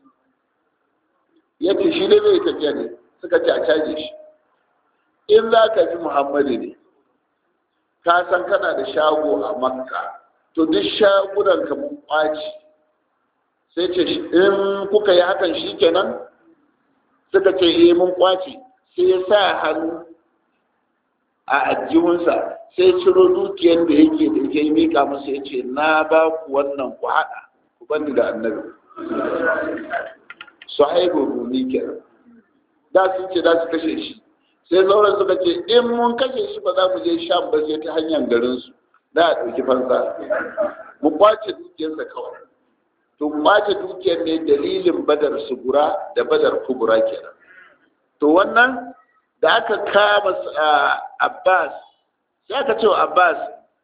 yace shi ne zai yi tafiya ne suka ce a caje shi in za ka bi Muhammadu ne ka san kana da shago a Makka to duk shagunan ka mun kwaci sai ce in kuka yi hakan shi kenan suka ce eh mun kwaci sai ya sa hannu a ajihunsa sai ciro dukiyar da yake da yake mika masa ya ce na ba ku wannan ku haɗa ku bani da annabi su haibu rumi kenan da sun ce za su kashe shi sai sauran suka ce in mun kashe shi ba za mu je sham ba sai ta hanyar garinsu da a ɗauki fansa mu kwace dukiyarsa kawai to kwace dukiyar ne dalilin badar sugura da badar kubura kenan to wannan da aka kama abbas sai aka ce wa abbas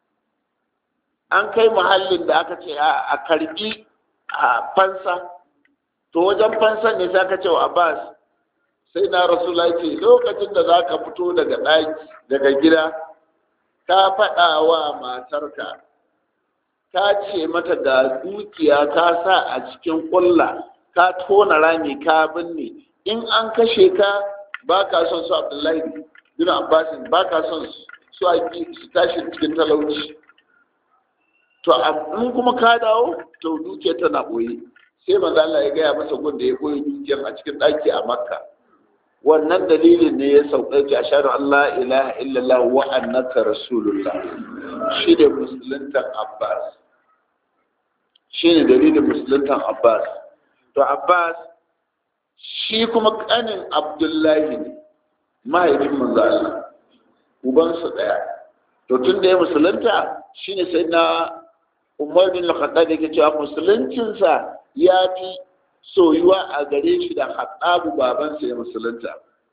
an kai muhallin da aka ce a karbi a fansa to wajen fansan ne sai aka ce wa abbas sai na rasula ce lokacin da za ka fito daga ɗaki daga gida ka faɗa wa matarka ka ce mata ga dukiya ka sa a cikin ƙulla ka tona rami ka binne in an kashe ka ba ka son su abdullahi bin abbasin ba ka son su a su tashi cikin talauci to in kuma ka dawo to dukiya tana ɓoye sai manzo Allah ya gaya masa gun da ya ɓoye dukiyar a cikin ɗaki a makka wannan dalilin ne ya sauƙa ki ashhadu an la ilaha illallah wa annaka rasulullah shi ne musuluntan abbas shi ne dalilin musuluntan abbas to abbas shi kuma kanin abdullahi ne mahaifin manzo Allah ubansu daya to tun da ya musulunta shine sai na umar bin al-khattab yake cewa musuluncinsa ya fi soyuwa a gare shi da haɗabu babansa ya musulunta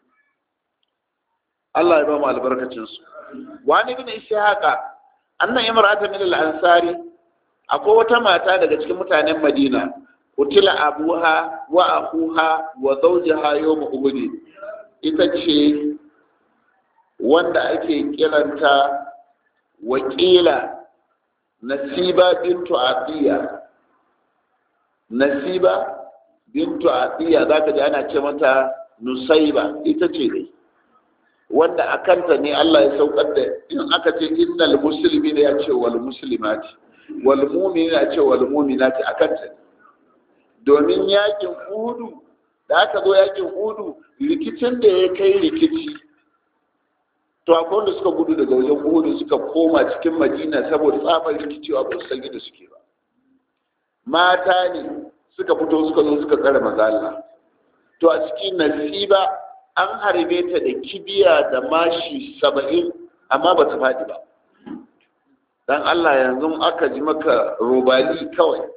Allah ya ba mu albarkacinsu wani bin ishaqa annan imra'atan min al-ansari akwai wata mata daga cikin mutanen Madina utila abuha wa akuha wa zawjaha yawm uhud ita ce wanda ake kiranta wakila nasiba bintu atiya nasiba bintu atiya za ka ji ana ce mata nusaiba ita ce dai wanda a kanta ne Allah ya saukar da in aka ce innal muslimi ne ya ce wal muslimati wal mu'mini ya ce wal mu'minati a kanta ne domin yakin udu da aka zo yakin udu rikicin da ya kai rikici to akwai wanda suka gudu daga wajen udu suka koma cikin madina saboda tsabar rikicewa ba su san da suke ba mata ne suka fito suka zo suka tsare mazalla to a cikin nasiba an harbe ta da kibiya da mashi saba'in amma ba ta faɗi ba dan Allah yanzu aka ji maka robali kawai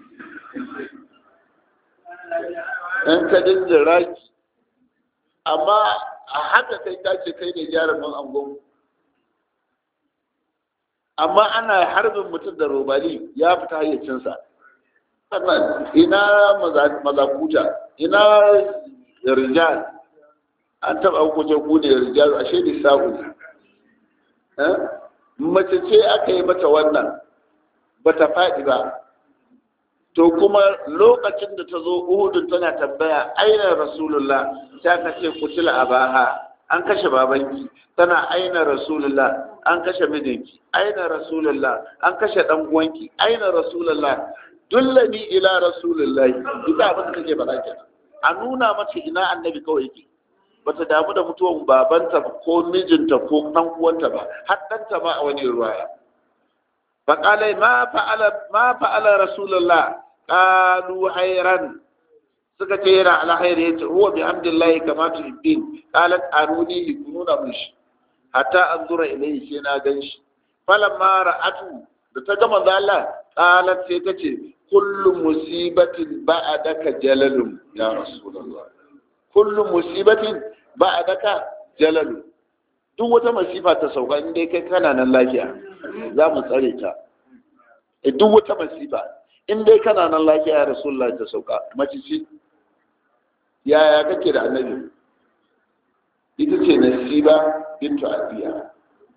in ka dinga raki amma a haka kai ta ce kai ne jarumin angon amma ana harbin mutum da robali ya fita hayyacinsa ina mazakuta ina rijal an taɓa hukuncin ku ne rijal ashe ne sa'u ne mace ce aka yi mata wannan ba ta faɗi ba to kuma lokacin da ta zo uhudun tana tambaya aina rasulullah ta ka ce kutila a baha an kashe babanki tana aina rasulullah an kashe mijinki aina rasulullah an kashe dan uwanki aina rasulullah dullani ila rasulullah ita abin da take faɗa kenan a nuna mata ina annabi kawai yake bata damu da mutuwan babanta ko mijinta ko dan uwanta ba har ɗanta ma a wani ruwaya faqala ma fa'ala ma fa'ala rasulullah qalu hayran suka ce yana alhairi yace huwa bi hamdillahi kama tuhibbin qalat aruni kununa mushi hatta anzura ilayhi sai na ganshi falamma ra'atu da ta ga manzo Allah qalat sai ta ce kullu musibatin ba'daka jalalun ya rasulullah kullu musibatin ba'daka jalalun duk wata masifa ta sauka in dai kai kana nan lafiya za mu tsare ta duk wata masifa in dai kana nan lafiya ya rasulullah ta sauka mace ce yaya kake da annabi ita ce nasiba bintu abiya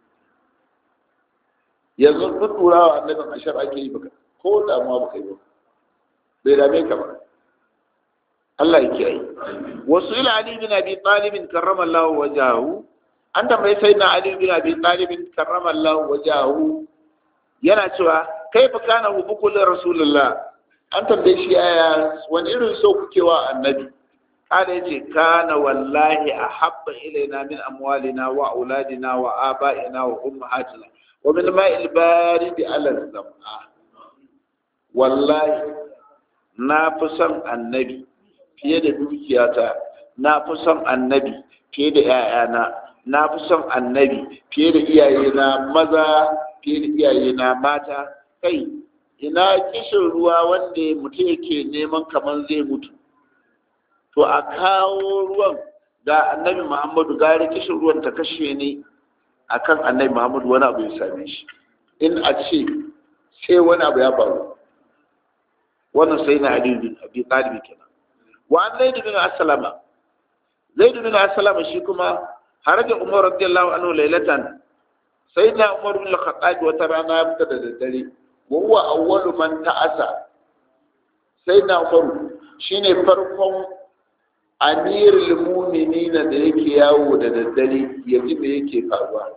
yanzu duk turawa annabin ashar ake yi baka ko damuwa baka yi ba bai dame ka ba Allah ya kiyaye wasu ila ali bin abi talib karrama Allah wajahu an tambayi sayyidina ali bin abi talib karrama Allah wajahu yana cewa kaifa kana hubukul rasulullah an tambaye shi yaya wani irin so kuke wa annabi kada yace kana wallahi ahabba ilaina min amwalina wa auladina wa aba'ina wa ummahatina wa min ma'il barid ala zam'a wallahi na fi son annabi fiye da dukiyata na fi son annabi fiye da 'ya'yana na fi son annabi fiye da iyayena maza fiye da iyayena mata kai ina kishin ruwa wanda mutum yake neman kamar zai mutu to a kawo ruwan ga annabi muhammadu gari kishin ruwan ta kashe ne akan annabi muhammadu wani abu ya same shi in a ce sai wani abu ya faru wannan sai na ali bin abi talib kenan wa an zaid bin aslama zaid bin aslama shi kuma haraja umar radiyallahu anhu laylatan sayyidina umar bin al-khattab wata rana ya fita da daddare wa huwa awwalu man ta'asa sayyidina umar shine farkon amirul mu'minin da yake yawo da daddare yaji me yake faruwa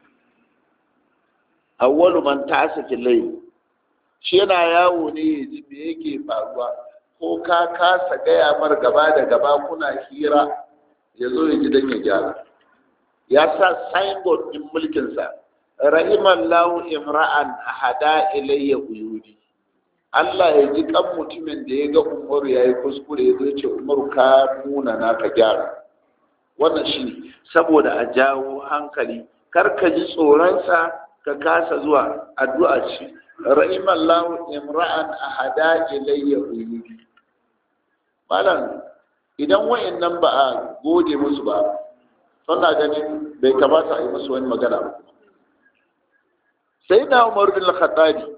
awwalu man ta'asa fil layl shi yana yawo ne yaji me yake faruwa ko ka kasa gaya mar gaba da gaba kuna hira ya zo ya ji dan ya gyara ya sa signboard din mulkinsa rahimallahu imra'an hada ilayya uyudi Allah ya ji kan mutumin da ya ga Umaru ya yi kuskure ya zo ce Umaru ka nuna na ka gyara wannan shi ne saboda a jawo hankali kar ka ji tsoronsa ka kasa zuwa addu'a ce rahimallahu imra'an hada ilayya uyudi malam idan wayannan ba a gode musu ba suna ganin bai kamata a yi musu wani magana ba sai na umar bin khattabi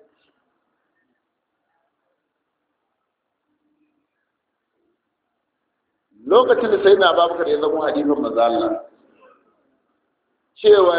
lokacin da sai na babakar ya zama hadifin maza Allah cewa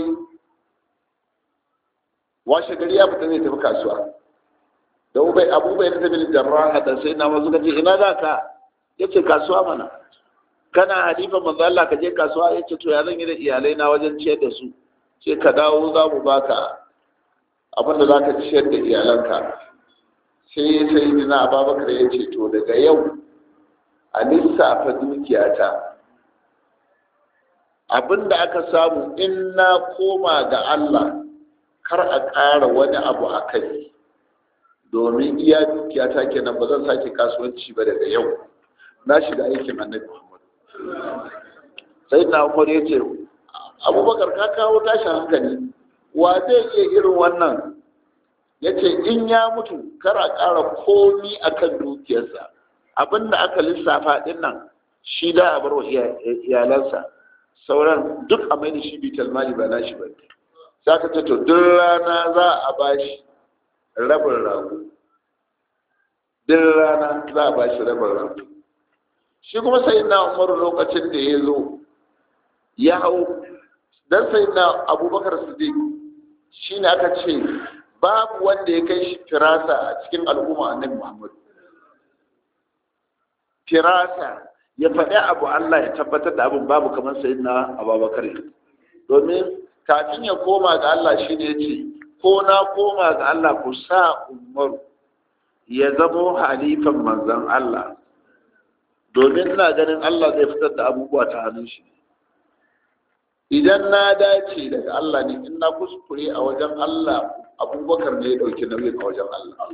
washe gari ya fita zai tafi kasuwa da ubai abubai na tafi jarraha da sai na mazu kace ina za ka ya ce kasuwa mana kana halifan manzo Allah ka je kasuwa ya ce to ya zan yi da iyalai na wajen ciyar da su ce ka dawo za mu baka abin da za ka ciyar da iyalanka sai sai dina ababakar ya ce to daga yau a lissafa dukiyata abin da aka samu in na koma ga Allah kar a ƙara wani abu a kai domin iya dukiyata kenan ba zan sake kasuwanci ba daga yau na shiga aikin annabi Muhammad sai na umar ya ce abubakar ka kawo tashin hankali wa zai iya irin wannan ya ce in ya mutu kar a ƙara komi a kan dukiyarsa abinda aka lissafa ɗin nan shi da a barwa iyalansa sauran duk a mai da shi bital mali ba na shi ba sai aka ce to duk rana za a bashi rabin rago duk rana za a bashi rabin rago shi kuma sai na umar lokacin da ya zo ya hau dan sai na abubakar siddiq shi ne aka ce babu wanda ya kai shi firasa a cikin al'umma annabi muhammad firasa ya faɗi abu allah ya tabbatar da abin babu kamar sai na abubakar domin kafin ya koma ga allah shi ne ce ko na koma ga allah ku sa umaru ya zamo halifan manzan allah domin ina ganin allah zai fitar da abubuwa ta hannun shi idan na dace daga Allah ne in na kuskure a wajen Allah abubakar ne ya ɗauki nauyin a wajen Allah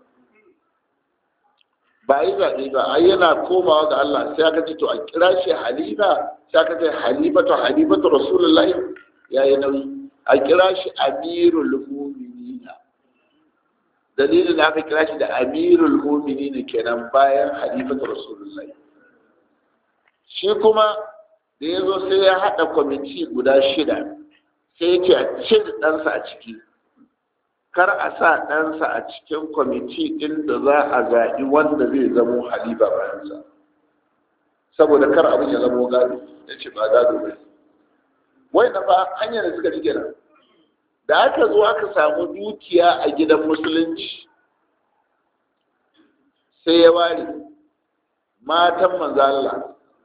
ba yi zaɓe ba ai yana komawa ga Allah sai aka ce to a kira shi halifa sai aka ce halifatu halifatu rasulullahi ya yi nauyi a kira shi amirul mu'minina dalilin da aka kira shi da amirul mu'minina kenan bayan halifatu rasulullahi shi kuma da ya zo sai ya haɗa kwamiti guda shida sai ya ce a cire ɗansa a ciki kar a sa ɗansa a cikin kwamiti ɗin da za a zaɓi wanda zai zamo halifa bayansa saboda kar abin ya zamo gado ya ce ba gado ba wai na ba hanyar da suka ji kenan da aka zo aka samu dukiya a gidan musulunci sai ya ware matan manzo Allah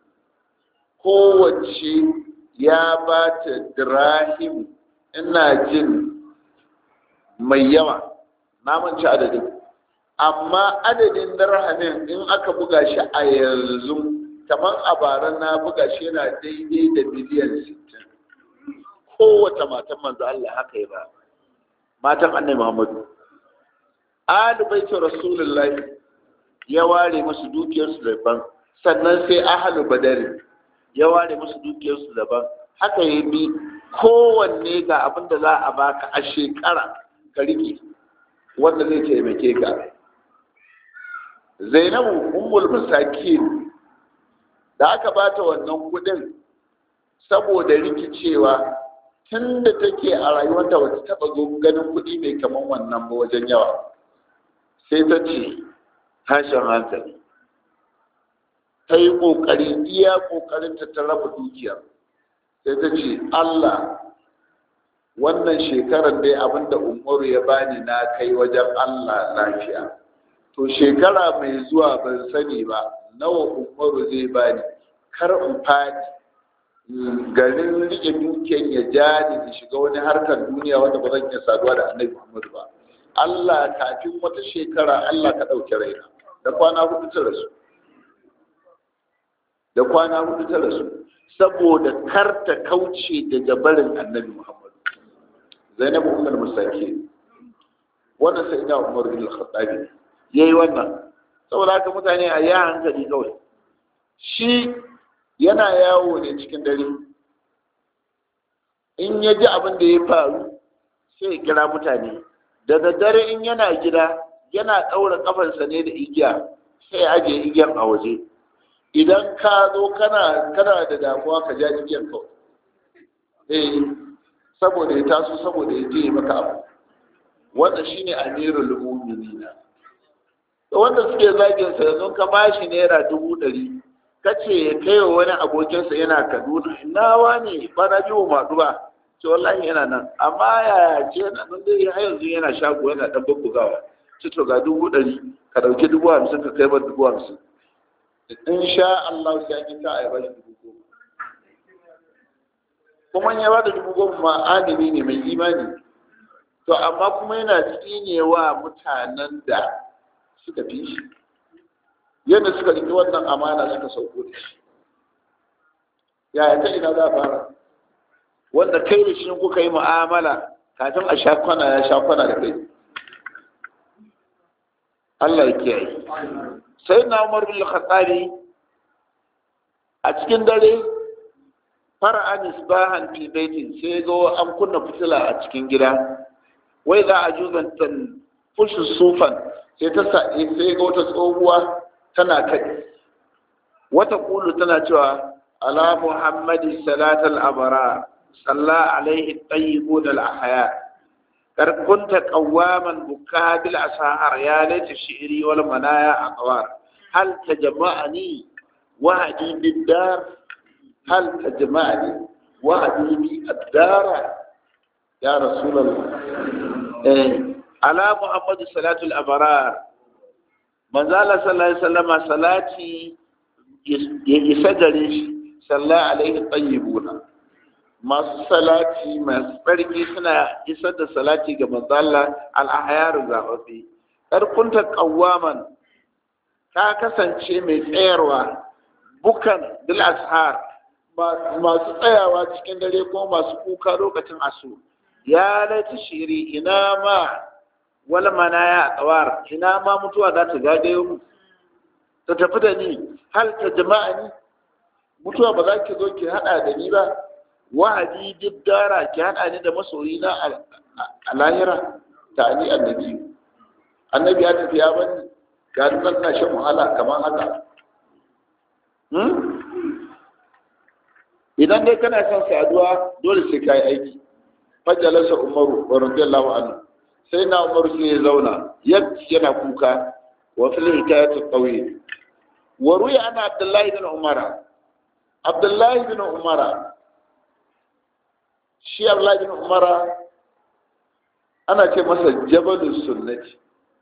kowace ya ba ta dirahim ina jin mai yawa na manci adadin amma adadin dirhamin in aka buga shi a yanzu kamar a bara na buga shi yana daidai da miliyan 60 kowace matan manzo Allah haka ya ba matan annai Muhammadu Ali baiti Rasulullahi ya ware musu dukiyarsu daban sannan sai ahalu badari ya ware musu dukiyarsu daban haka ya bi kowanne ga abin da za a baka a shekara ka rike wanda zai taimake ka zainabu ummul masakin da aka bata wannan kudin saboda rikicewa tun da take a rayuwarta wata taba zo ganin kudi mai kaman wannan ba wajen yawa sai ta ce tashin hankali ta yi ƙoƙari iya ƙoƙarinta ta raba dukiyar sai ta ce Allah wannan shekarar dai abinda umaru ya bani na kai wajen Allah lafiya to shekara mai zuwa ban sani ba nawa umaru zai bani kar in fadi garin rike dukiyar ya ja ni da shiga wani harkar duniya wanda ba zan iya saduwa da annabi Muhammadu ba Allah kafin wata shekara Allah ka ɗauki raina da kwana hudu ta rasu da kwana hudu ta rasu saboda kar ta kauce daga barin annabi muhammadu zainabu umar musaki wannan sai da umar bin al-khattabi yayi wannan saboda haka mutane a ya hankali kawai shi yana yawo ne cikin dare in ya ji abin da ya faru sai ya kira mutane da daddare in yana gida yana ɗaura kafarsa ne da igiya sai ajiye igiyar a waje idan ka zo kana kana da damuwa ka ja igiyar kawai eh saboda ya taso saboda ya je maka abu wanda shine amirul mu'minina to wanda suke zagin sa yanzu ka bashi naira dubu ɗari kace ya kai wa wani abokinsa yana kaduna nawa ne ba na ji wa ba ce wallahi yana nan amma yaya ce na nan dai har yanzu yana shago yana dan bubbugawa ce to ga dubu ɗari ka ɗauki dubu hamsin ka kai bar dubu hamsin in sha Allah sai an yi ta a bashi dubu goma kuma ya ba da dubu goma ma adami ne mai imani to amma kuma yana tsinewa mutanen da suka fi shi yadda suka riƙe wannan amana suka sauko da shi yaya ta ina za a fara wanda kai da shi kuka yi mu'amala kafin a sha kwana ya sha kwana da kai Allah ya kiyaye sai na Umar bin Khattabi a cikin dare fara'a misbahan fi baitin sai ga an kunna fitila a cikin gida wai za a juzantan fushin sufan sai ta sai ga wata tsohuwa tana kai wata kulu tana cewa ala muhammadi salatal abara صلى عليه الطيبون الأحياء قد كنت قواما بكاء بالأسهار يا ليت شعري والمنايا أقوار هل تجمعني وعدي بالدار هل تجمعني وعدي بالدار يا رسول الله إيه. على محمد صلاة الأبرار من زال صلى الله عليه وسلم صلاتي يسجل صلى الله عليه الطيبون masu salati masu tsarki suna isar da salati ga manzala al'ahayar zaɓaɓɓe ƙarkunta ƙawaman ta kasance mai tsayarwa bukan bil ashar masu tsayawa cikin dare ko masu kuka lokacin asu ya laita shiri ina ma wala mana ya tsawar ina ma mutuwa za ta zagayo mu ta tafi da ni hal ta jama'a ni mutuwa ba za ki zo ki haɗa da ni ba wa'adi duk dara ki haɗa ni da masoyi na a lahira ta ni annabi annabi ya tafi ya bani ga dukkan na shan wahala kamar haka idan dai kana son saduwa dole sai ka yi aiki fajalasa umaru wa radiyallahu anhu sai na umaru sai ya zauna yadda yana kuka wa fil hikayat at-tawil wa ruya ana abdullahi bin umara abdullahi bin umara shi abdullahi bin umara ana ce masa jabalus sunnati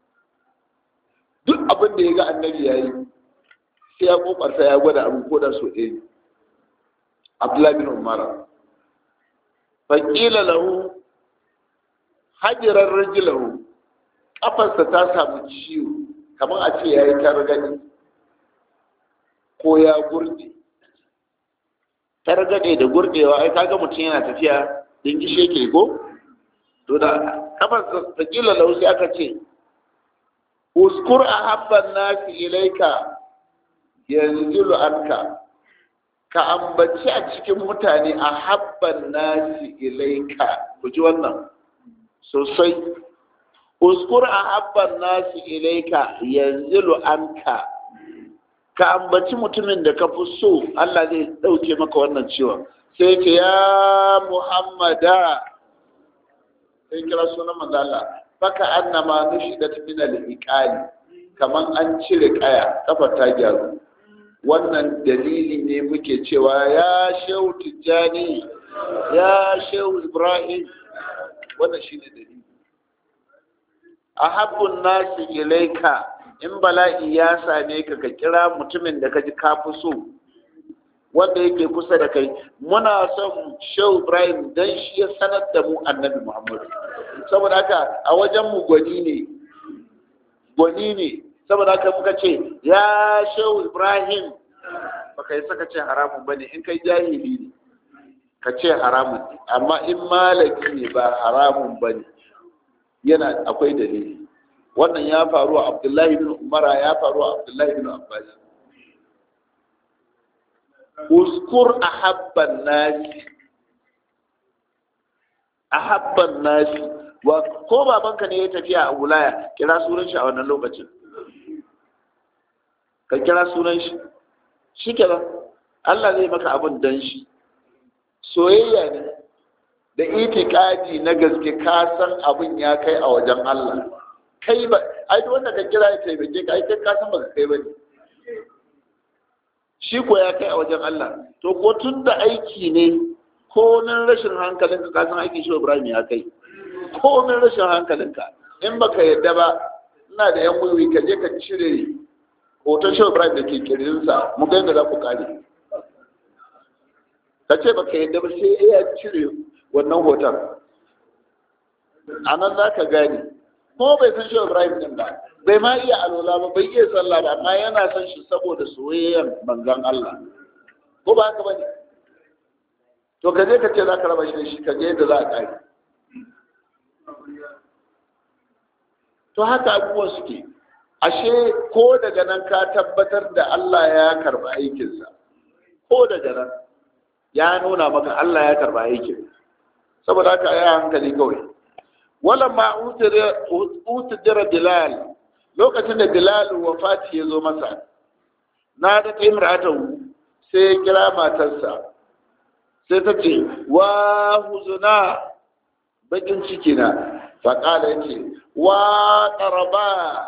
duk abin da ya ga annabi yayi sai ya kokarta ya gwada abu ko da so ɗaya abdullahi bin umara faƙila lahu hajjirar rajilahu ƙafarsa ta samu ciwo kamar a ce ya yi targani ko ya gurde targade da gurdewa ai kaga mutum yana tafiya din gishe ke ko to da ƙafarsa faƙila lahu sai aka ce uskur a habban nasi ilaika yanzu anka ka ambaci a cikin mutane a habban nasi ilaika ku ji wannan sosai uskur a habban nasi ilaika yanzilu anka ka ambaci mutumin da ka fi so Allah zai ɗauke maka wannan ciwon sai ce ya muhammada sai kira sunan manzala baka annama nushidat min al-iqali kaman an cire kaya kafar ta gyaru wannan dalili ne muke cewa ya shehu tijjani ya shehu ibrahim wannan shine dalili ahabbun nasi ilaika in bala'i ya same ka ka kira mutumin da ka ji ka fi so wanda yake kusa da kai muna son shehu ibrahim dan shi ya sanar da mu annabi muhammadu saboda haka a wajen mu gwani ne gwani ne saboda haka muka ce ya shehu ibrahim baka yi saka ce haramun bane in kai jahili ne ka ce haramun ne amma in malaki ne ba haramun bane yana akwai dalili wannan ya faru a abdullahi bin umara ya faru a abdullahi bin abbas uskur ahabban nasi ahabban nasi wa ko babanka ne ya tafiya a wulaya kira sunan shi a wannan lokacin ka kira sunan shi shi kenan Allah zai maka abin dan shi soyayya ne da itikadi na gaske ka san abin ya kai a wajen Allah kai ba ai duk wanda ka kira ya taimake ka ai kai ka san baka kai bane shi ko ya kai a wajen Allah to ko tun da aiki ne ko nan rashin hankalinka ka san aikin shi Ibrahim ya kai ko nan rashin hankalinka in baka yadda ba ina da yan wiwi ka je ka cire hoton shi Ibrahim da ke kirjinsa mu ga yadda za ku kare ka ce baka yadda ba sai ya cire wannan hoton a nan za ka gane ko bai san shi Ibrahim din ba bai ma iya alola ba bai iya sallah ba amma yana son shi saboda soyayyan manzon Allah ko ba haka bane to ka je ka ce za ka raba shi da shi ka je yadda za a kare to haka abubuwan suke ashe ko daga nan ka tabbatar da Allah ya karba aikinsa ko daga nan ya nuna maka Allah ya karba aikin saboda haka ya hankali kawai wala ma utudira bilal lokacin da bilal wafati ya zo masa na da ta imratan sai ya kira matarsa sai ta ce wa huzuna bakin ciki na faƙala ya ce wa ƙaraba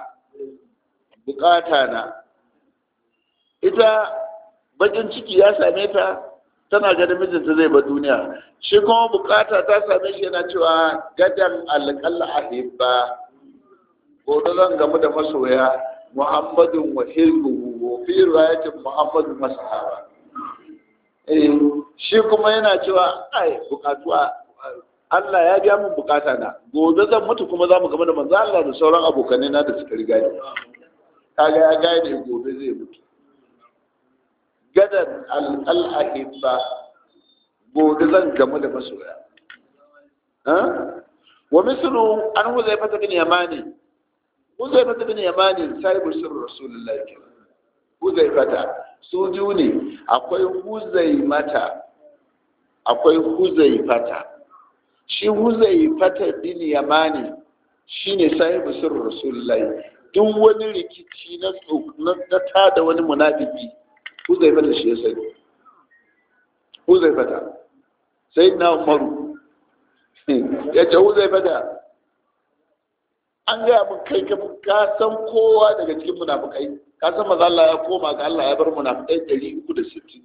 bukata na ita bakin ciki ya same ta tana ganin mijinta zai ba duniya shi kuma bukata ta same shi yana cewa gadan alƙalla a hibba gobe zan gamu da masoya muhammadun wa hilguhu wa fi riwayatin muhammadun masahaba eh shi kuma yana cewa ai bukatuwa Allah ya biya min bukata na gobe zan mutu kuma za mu gama da manzo Allah da sauran abokanai na da suka riga ni kaga ya gane gobe zai mutu gadan al-ahibba gobe zan gamu da masoya wa mislu an huzaifa bin yamani huzaifa bin yamani sahibu sirr rasulullahi huzaifata su biyu ne akwai huzaimata akwai huzaifata shi huzaifata bin yamani shine sahibu sirr rasulullahi duk wani rikici na na tada wani munafiki huzaifata shi ya sani huzaifata sai na umaru ya ce huzaifata an gaya mun kai ka san kowa daga cikin munafukai ka san maza Allah ya koma ga Allah ya bar munafukai ɗari uku da sittin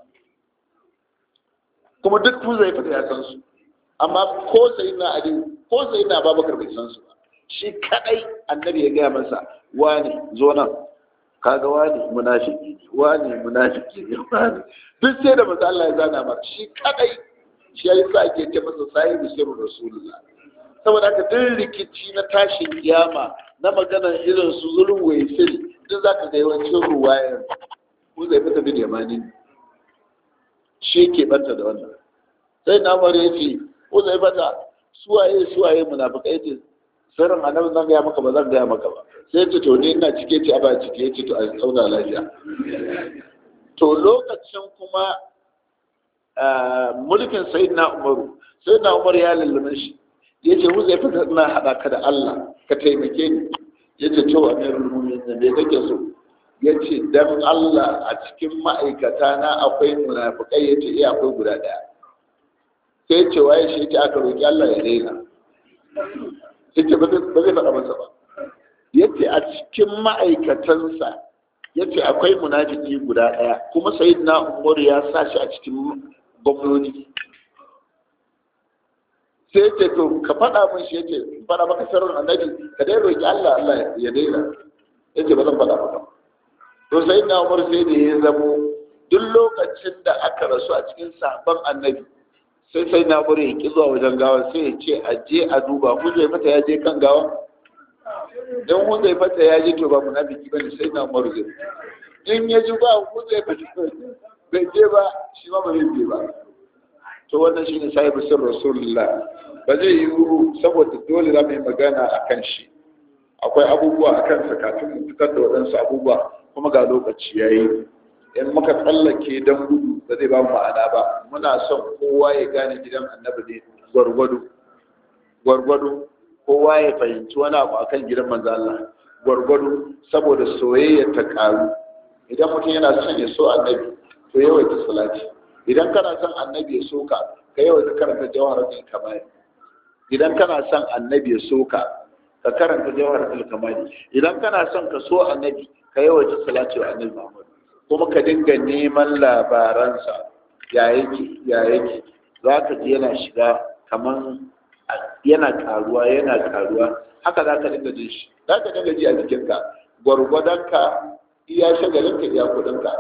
kuma duk huzaifata ya san su amma ko sai na ali ko sai na babakar bai san su ba shi kadai annabi ya gaya masa wani zo nan kaga wani munafiki ne wani munafiki ne wani duk sai da manzo Allah ya zana masa shi kadai shi ya sa ake ce masa sahibi sirrul rasulullah saboda haka duk rikici na tashin kiyama na maganar irin su zulun waisil duk zaka ga yawancin ruwayar ko zai fita bin yamani shi ke banta da wannan sai na mare yace ko zai fata suwaye suwaye munafikai ce sirrin annabi zan gaya maka ba zan gaya maka ba sai ce to ni ina cike ce a ba cike ce to a tsauna lafiya to lokacin kuma mulkin sayyidina umaru sayyidina umar ya lallame shi ya ce mu zai fita ina haɗa ka da Allah ka taimake ni ya ce to amirul mu'minin me kake so ya ce dan Allah a cikin ma'aikata na akwai munafikai ya ce iya akwai guda ɗaya sai ce waye shi ce aka roƙi Allah ya daina ya ce ba zai faɗa masa ba ya ce a cikin ma'aikatansa ya ce akwai munafiki guda ɗaya kuma sai na umar ya sa shi a cikin gwamnoni sai ce to ka faɗa min shi ya ce faɗa maka sirrin annabi ka dai roƙi Allah Allah ya daina ya ce ba zan faɗa maka to sai na umar sai da ya zamo duk lokacin da aka rasu a cikin sabon annabi sai sai na umar ya ki zuwa wajen gawa sai ya ce a je a duba hujjai mata ya je kan gawa don hujjai mata ya je to ba munafiki bane sai na umar zai in ya ji ba hujjai mata bai je ba shi ma ba zai je ba to wannan shine sahibu sir rasulullah ba zai yi saboda dole za mu yi magana a kan shi akwai abubuwa a kansa kafin mu fitar da waɗansu abubuwa kuma ga lokaci ya yi in muka tsallake don gudu ba zai ba mu ma'ana ba muna son kowa ya gane gidan annabi ne gwargwado gwargwado kowa ya fahimci wani abu akan gidan manzo Allah gwargwado saboda soyayya ta karu idan mutum yana son ya so annabi to yawaita salati idan kana son annabi ya soka ka yawaita karanta jawharatul kamal idan kana son annabi ya soka ka karanta jawharatul kamal idan kana son ka so annabi ka yawaita salati wa annabi Muhammad kuma ka dinga neman labaransa ya yake ya yake za ka ji yana shiga kaman yana karuwa yana karuwa haka za ka dinga jin shi za ka dinga ji a jikinka gwargwadonka iya shagalinka iya kudinka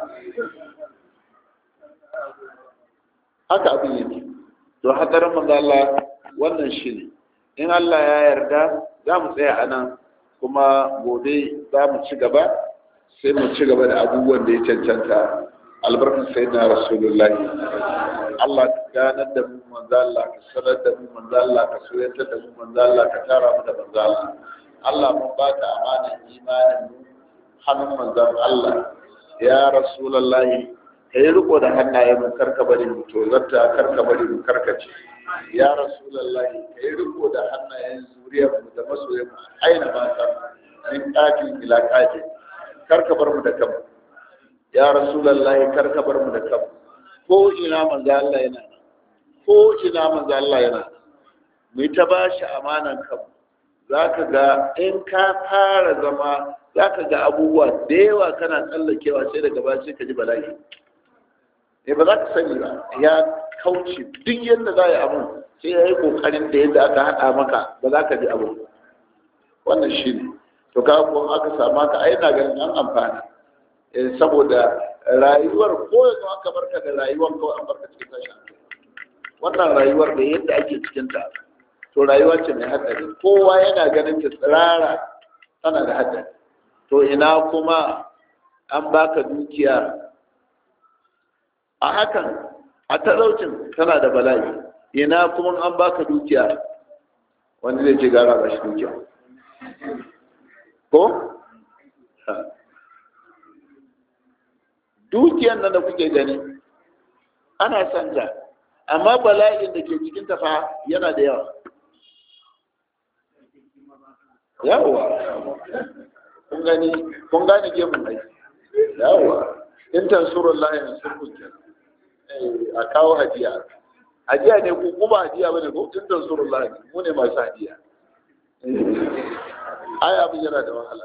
haka abin yake to hadarin manzo Allah wannan shi ne in Allah ya yarda za mu tsaya a nan kuma gobe za mu ci gaba sai mu ci gaba da abubuwan da ya cancanta albarkar sai na rasulullahi Allah ka ganar da mu manzo Allah ka sanar da mu manzo Allah ka soyayyar da mu manzo Allah ka tara mu da manzo Allah Allah mun ba ta amanar imanin mu hannun manzon Allah ya rasulullahi ka yi riko da hannaye mu karka bari mu tozarta karka bari mu karkace ya rasulullahi ka yi riko da hannayen zuriyar mu da masoyan mu aina mata min qatil ila qatil karka bar mu da kanmu ya rasulullahi karka bar mu da kanmu ko ina manzo Allah yana ko ina manzo Allah yana mu ta ba shi amanan kan zaka ga in ka fara zama zaka ga abubuwa da yawa kana tsallakewa sai daga ba sai ka ji bala'i eh ba za ka sani ba ya kauce duk yadda za a yi abu sai ya yi kokarin da yadda aka haɗa maka ba za ka ji abu wannan shi ne to ka ko aka samu ka ai na ganin an amfana saboda rayuwar ko yanzu aka barka da rayuwar kawai an barka cikin tashin wannan rayuwar da yadda ake cikin ta to rayuwa ce mai hatsari kowa yana ganin ta tsirara tana da hatsari to ina kuma an baka dukiya a hakan a talaucin tana da bala'i ina kuma an baka dukiya wanda zai ce gara ba shi dukiya ko dukiyan nan da kuke gani ana son ta amma bala'in da ke cikin tafa yana da yawa yawa kun gani kun gane gemun mai yawa in tansurun layin surkun kenan a kawo hajiya hajiya ne ku kuma hajiya bane ko in tansurun layin mu ne masu hajiya ai abin yana da wahala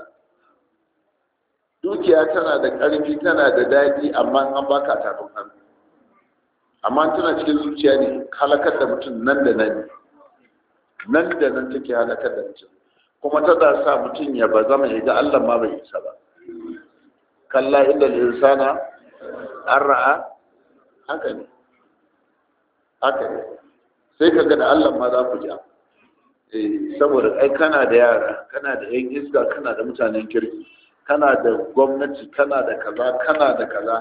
dukiya tana da ƙarfi tana da daɗi amma an baka tafin hannu amma tana cikin zuciya ne halakar da mutum nan da nan nan da nan take halakar da mutum kuma tana sa mutum ya ba zama ya ga Allah ma bai isa ba kalla inda insana an ra'a haka ne haka ne sai ka ga da Allah ma za ku ja saboda ai kana da yara kana da yan iska kana da mutanen kirki kana da gwamnati kana da kaza kana da kaza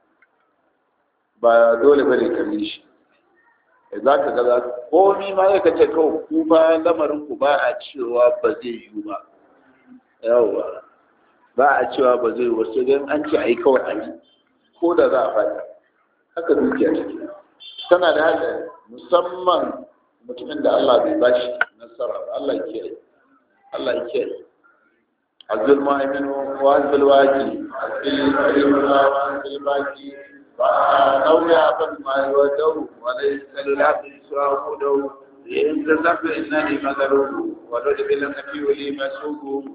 ba dole bane ka bi shi za ka gaza komi ma ya kace kawai ku ba lamarin ku ba a cewa ba zai yiwu ba yawa ba a cewa ba zai yiwu ba sai dai an ce a yi kawai a yi ko da za a faɗi haka dukiya take tana da haka musamman mutumin da Allah bai bashi nasara ba Allah ya kiyaye Allah ya kiyaye azul mu'min wa azul waqi azul alim wa azul baqi wa nawya abad ma yawadu wa laysa lil abdi su'udu in tazafu innani madaru wa lad bil nafi wa li masubu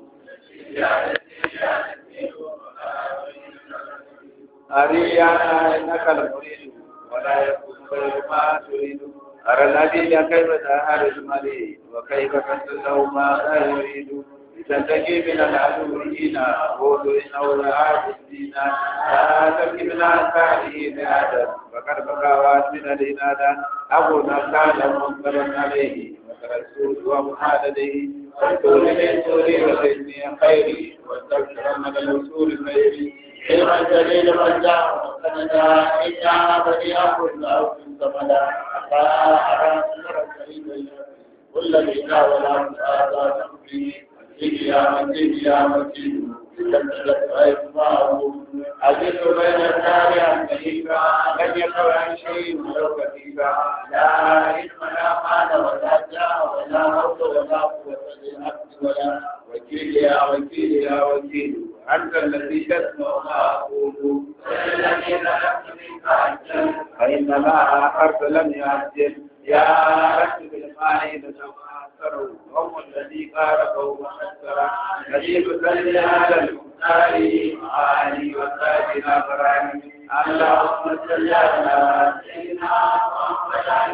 أريانا إنك المريد ولا يكون غير ما تريد أرى الذي كيف تهار المريد وكيف تنسله ما لا يريد لتنتقي من العدو هنا قول إنه لعاد الدين لا تبكي من أنفاله بآدم فقد بقى من الإنادة أبونا كان منكرا عليه وترى السود ومحادده والدور من سوري وسيدني خيري واستبشر من الوصول خيري علما جليل من جاء وسندا إنا بديع كل أو سمدا لا أرى سر سعيد كل بنا ولا مؤاخذة تمضي يا مجيد يا مجيد تمشلت أسماءه أجد بين النار أمريكا لن يقع عن شيء ولو كثيرا لا علم لا مال ولا جاه ولا موت ولا قوة للعبد ولا وكيل يا وكيل يا وكيل أنت الذي تسمع ما أقول والذين لم منك فإنما حرف لم يعجل يا رب بالماء لتماثروا هم الذي قاربوا ومسرا نجيب صلي على المختار معاني وسادنا براني اللهم صل على سيدنا محمد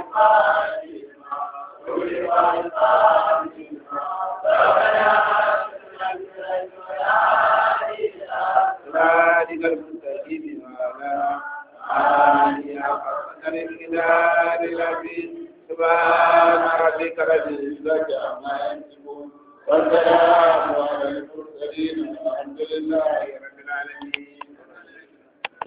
صراطك المستقيم وعلى آله حق قدر الكتاب العزيز سبحان ربك رب العزة عما يصفون والسلام على المرسلين والحمد لله رب العالمين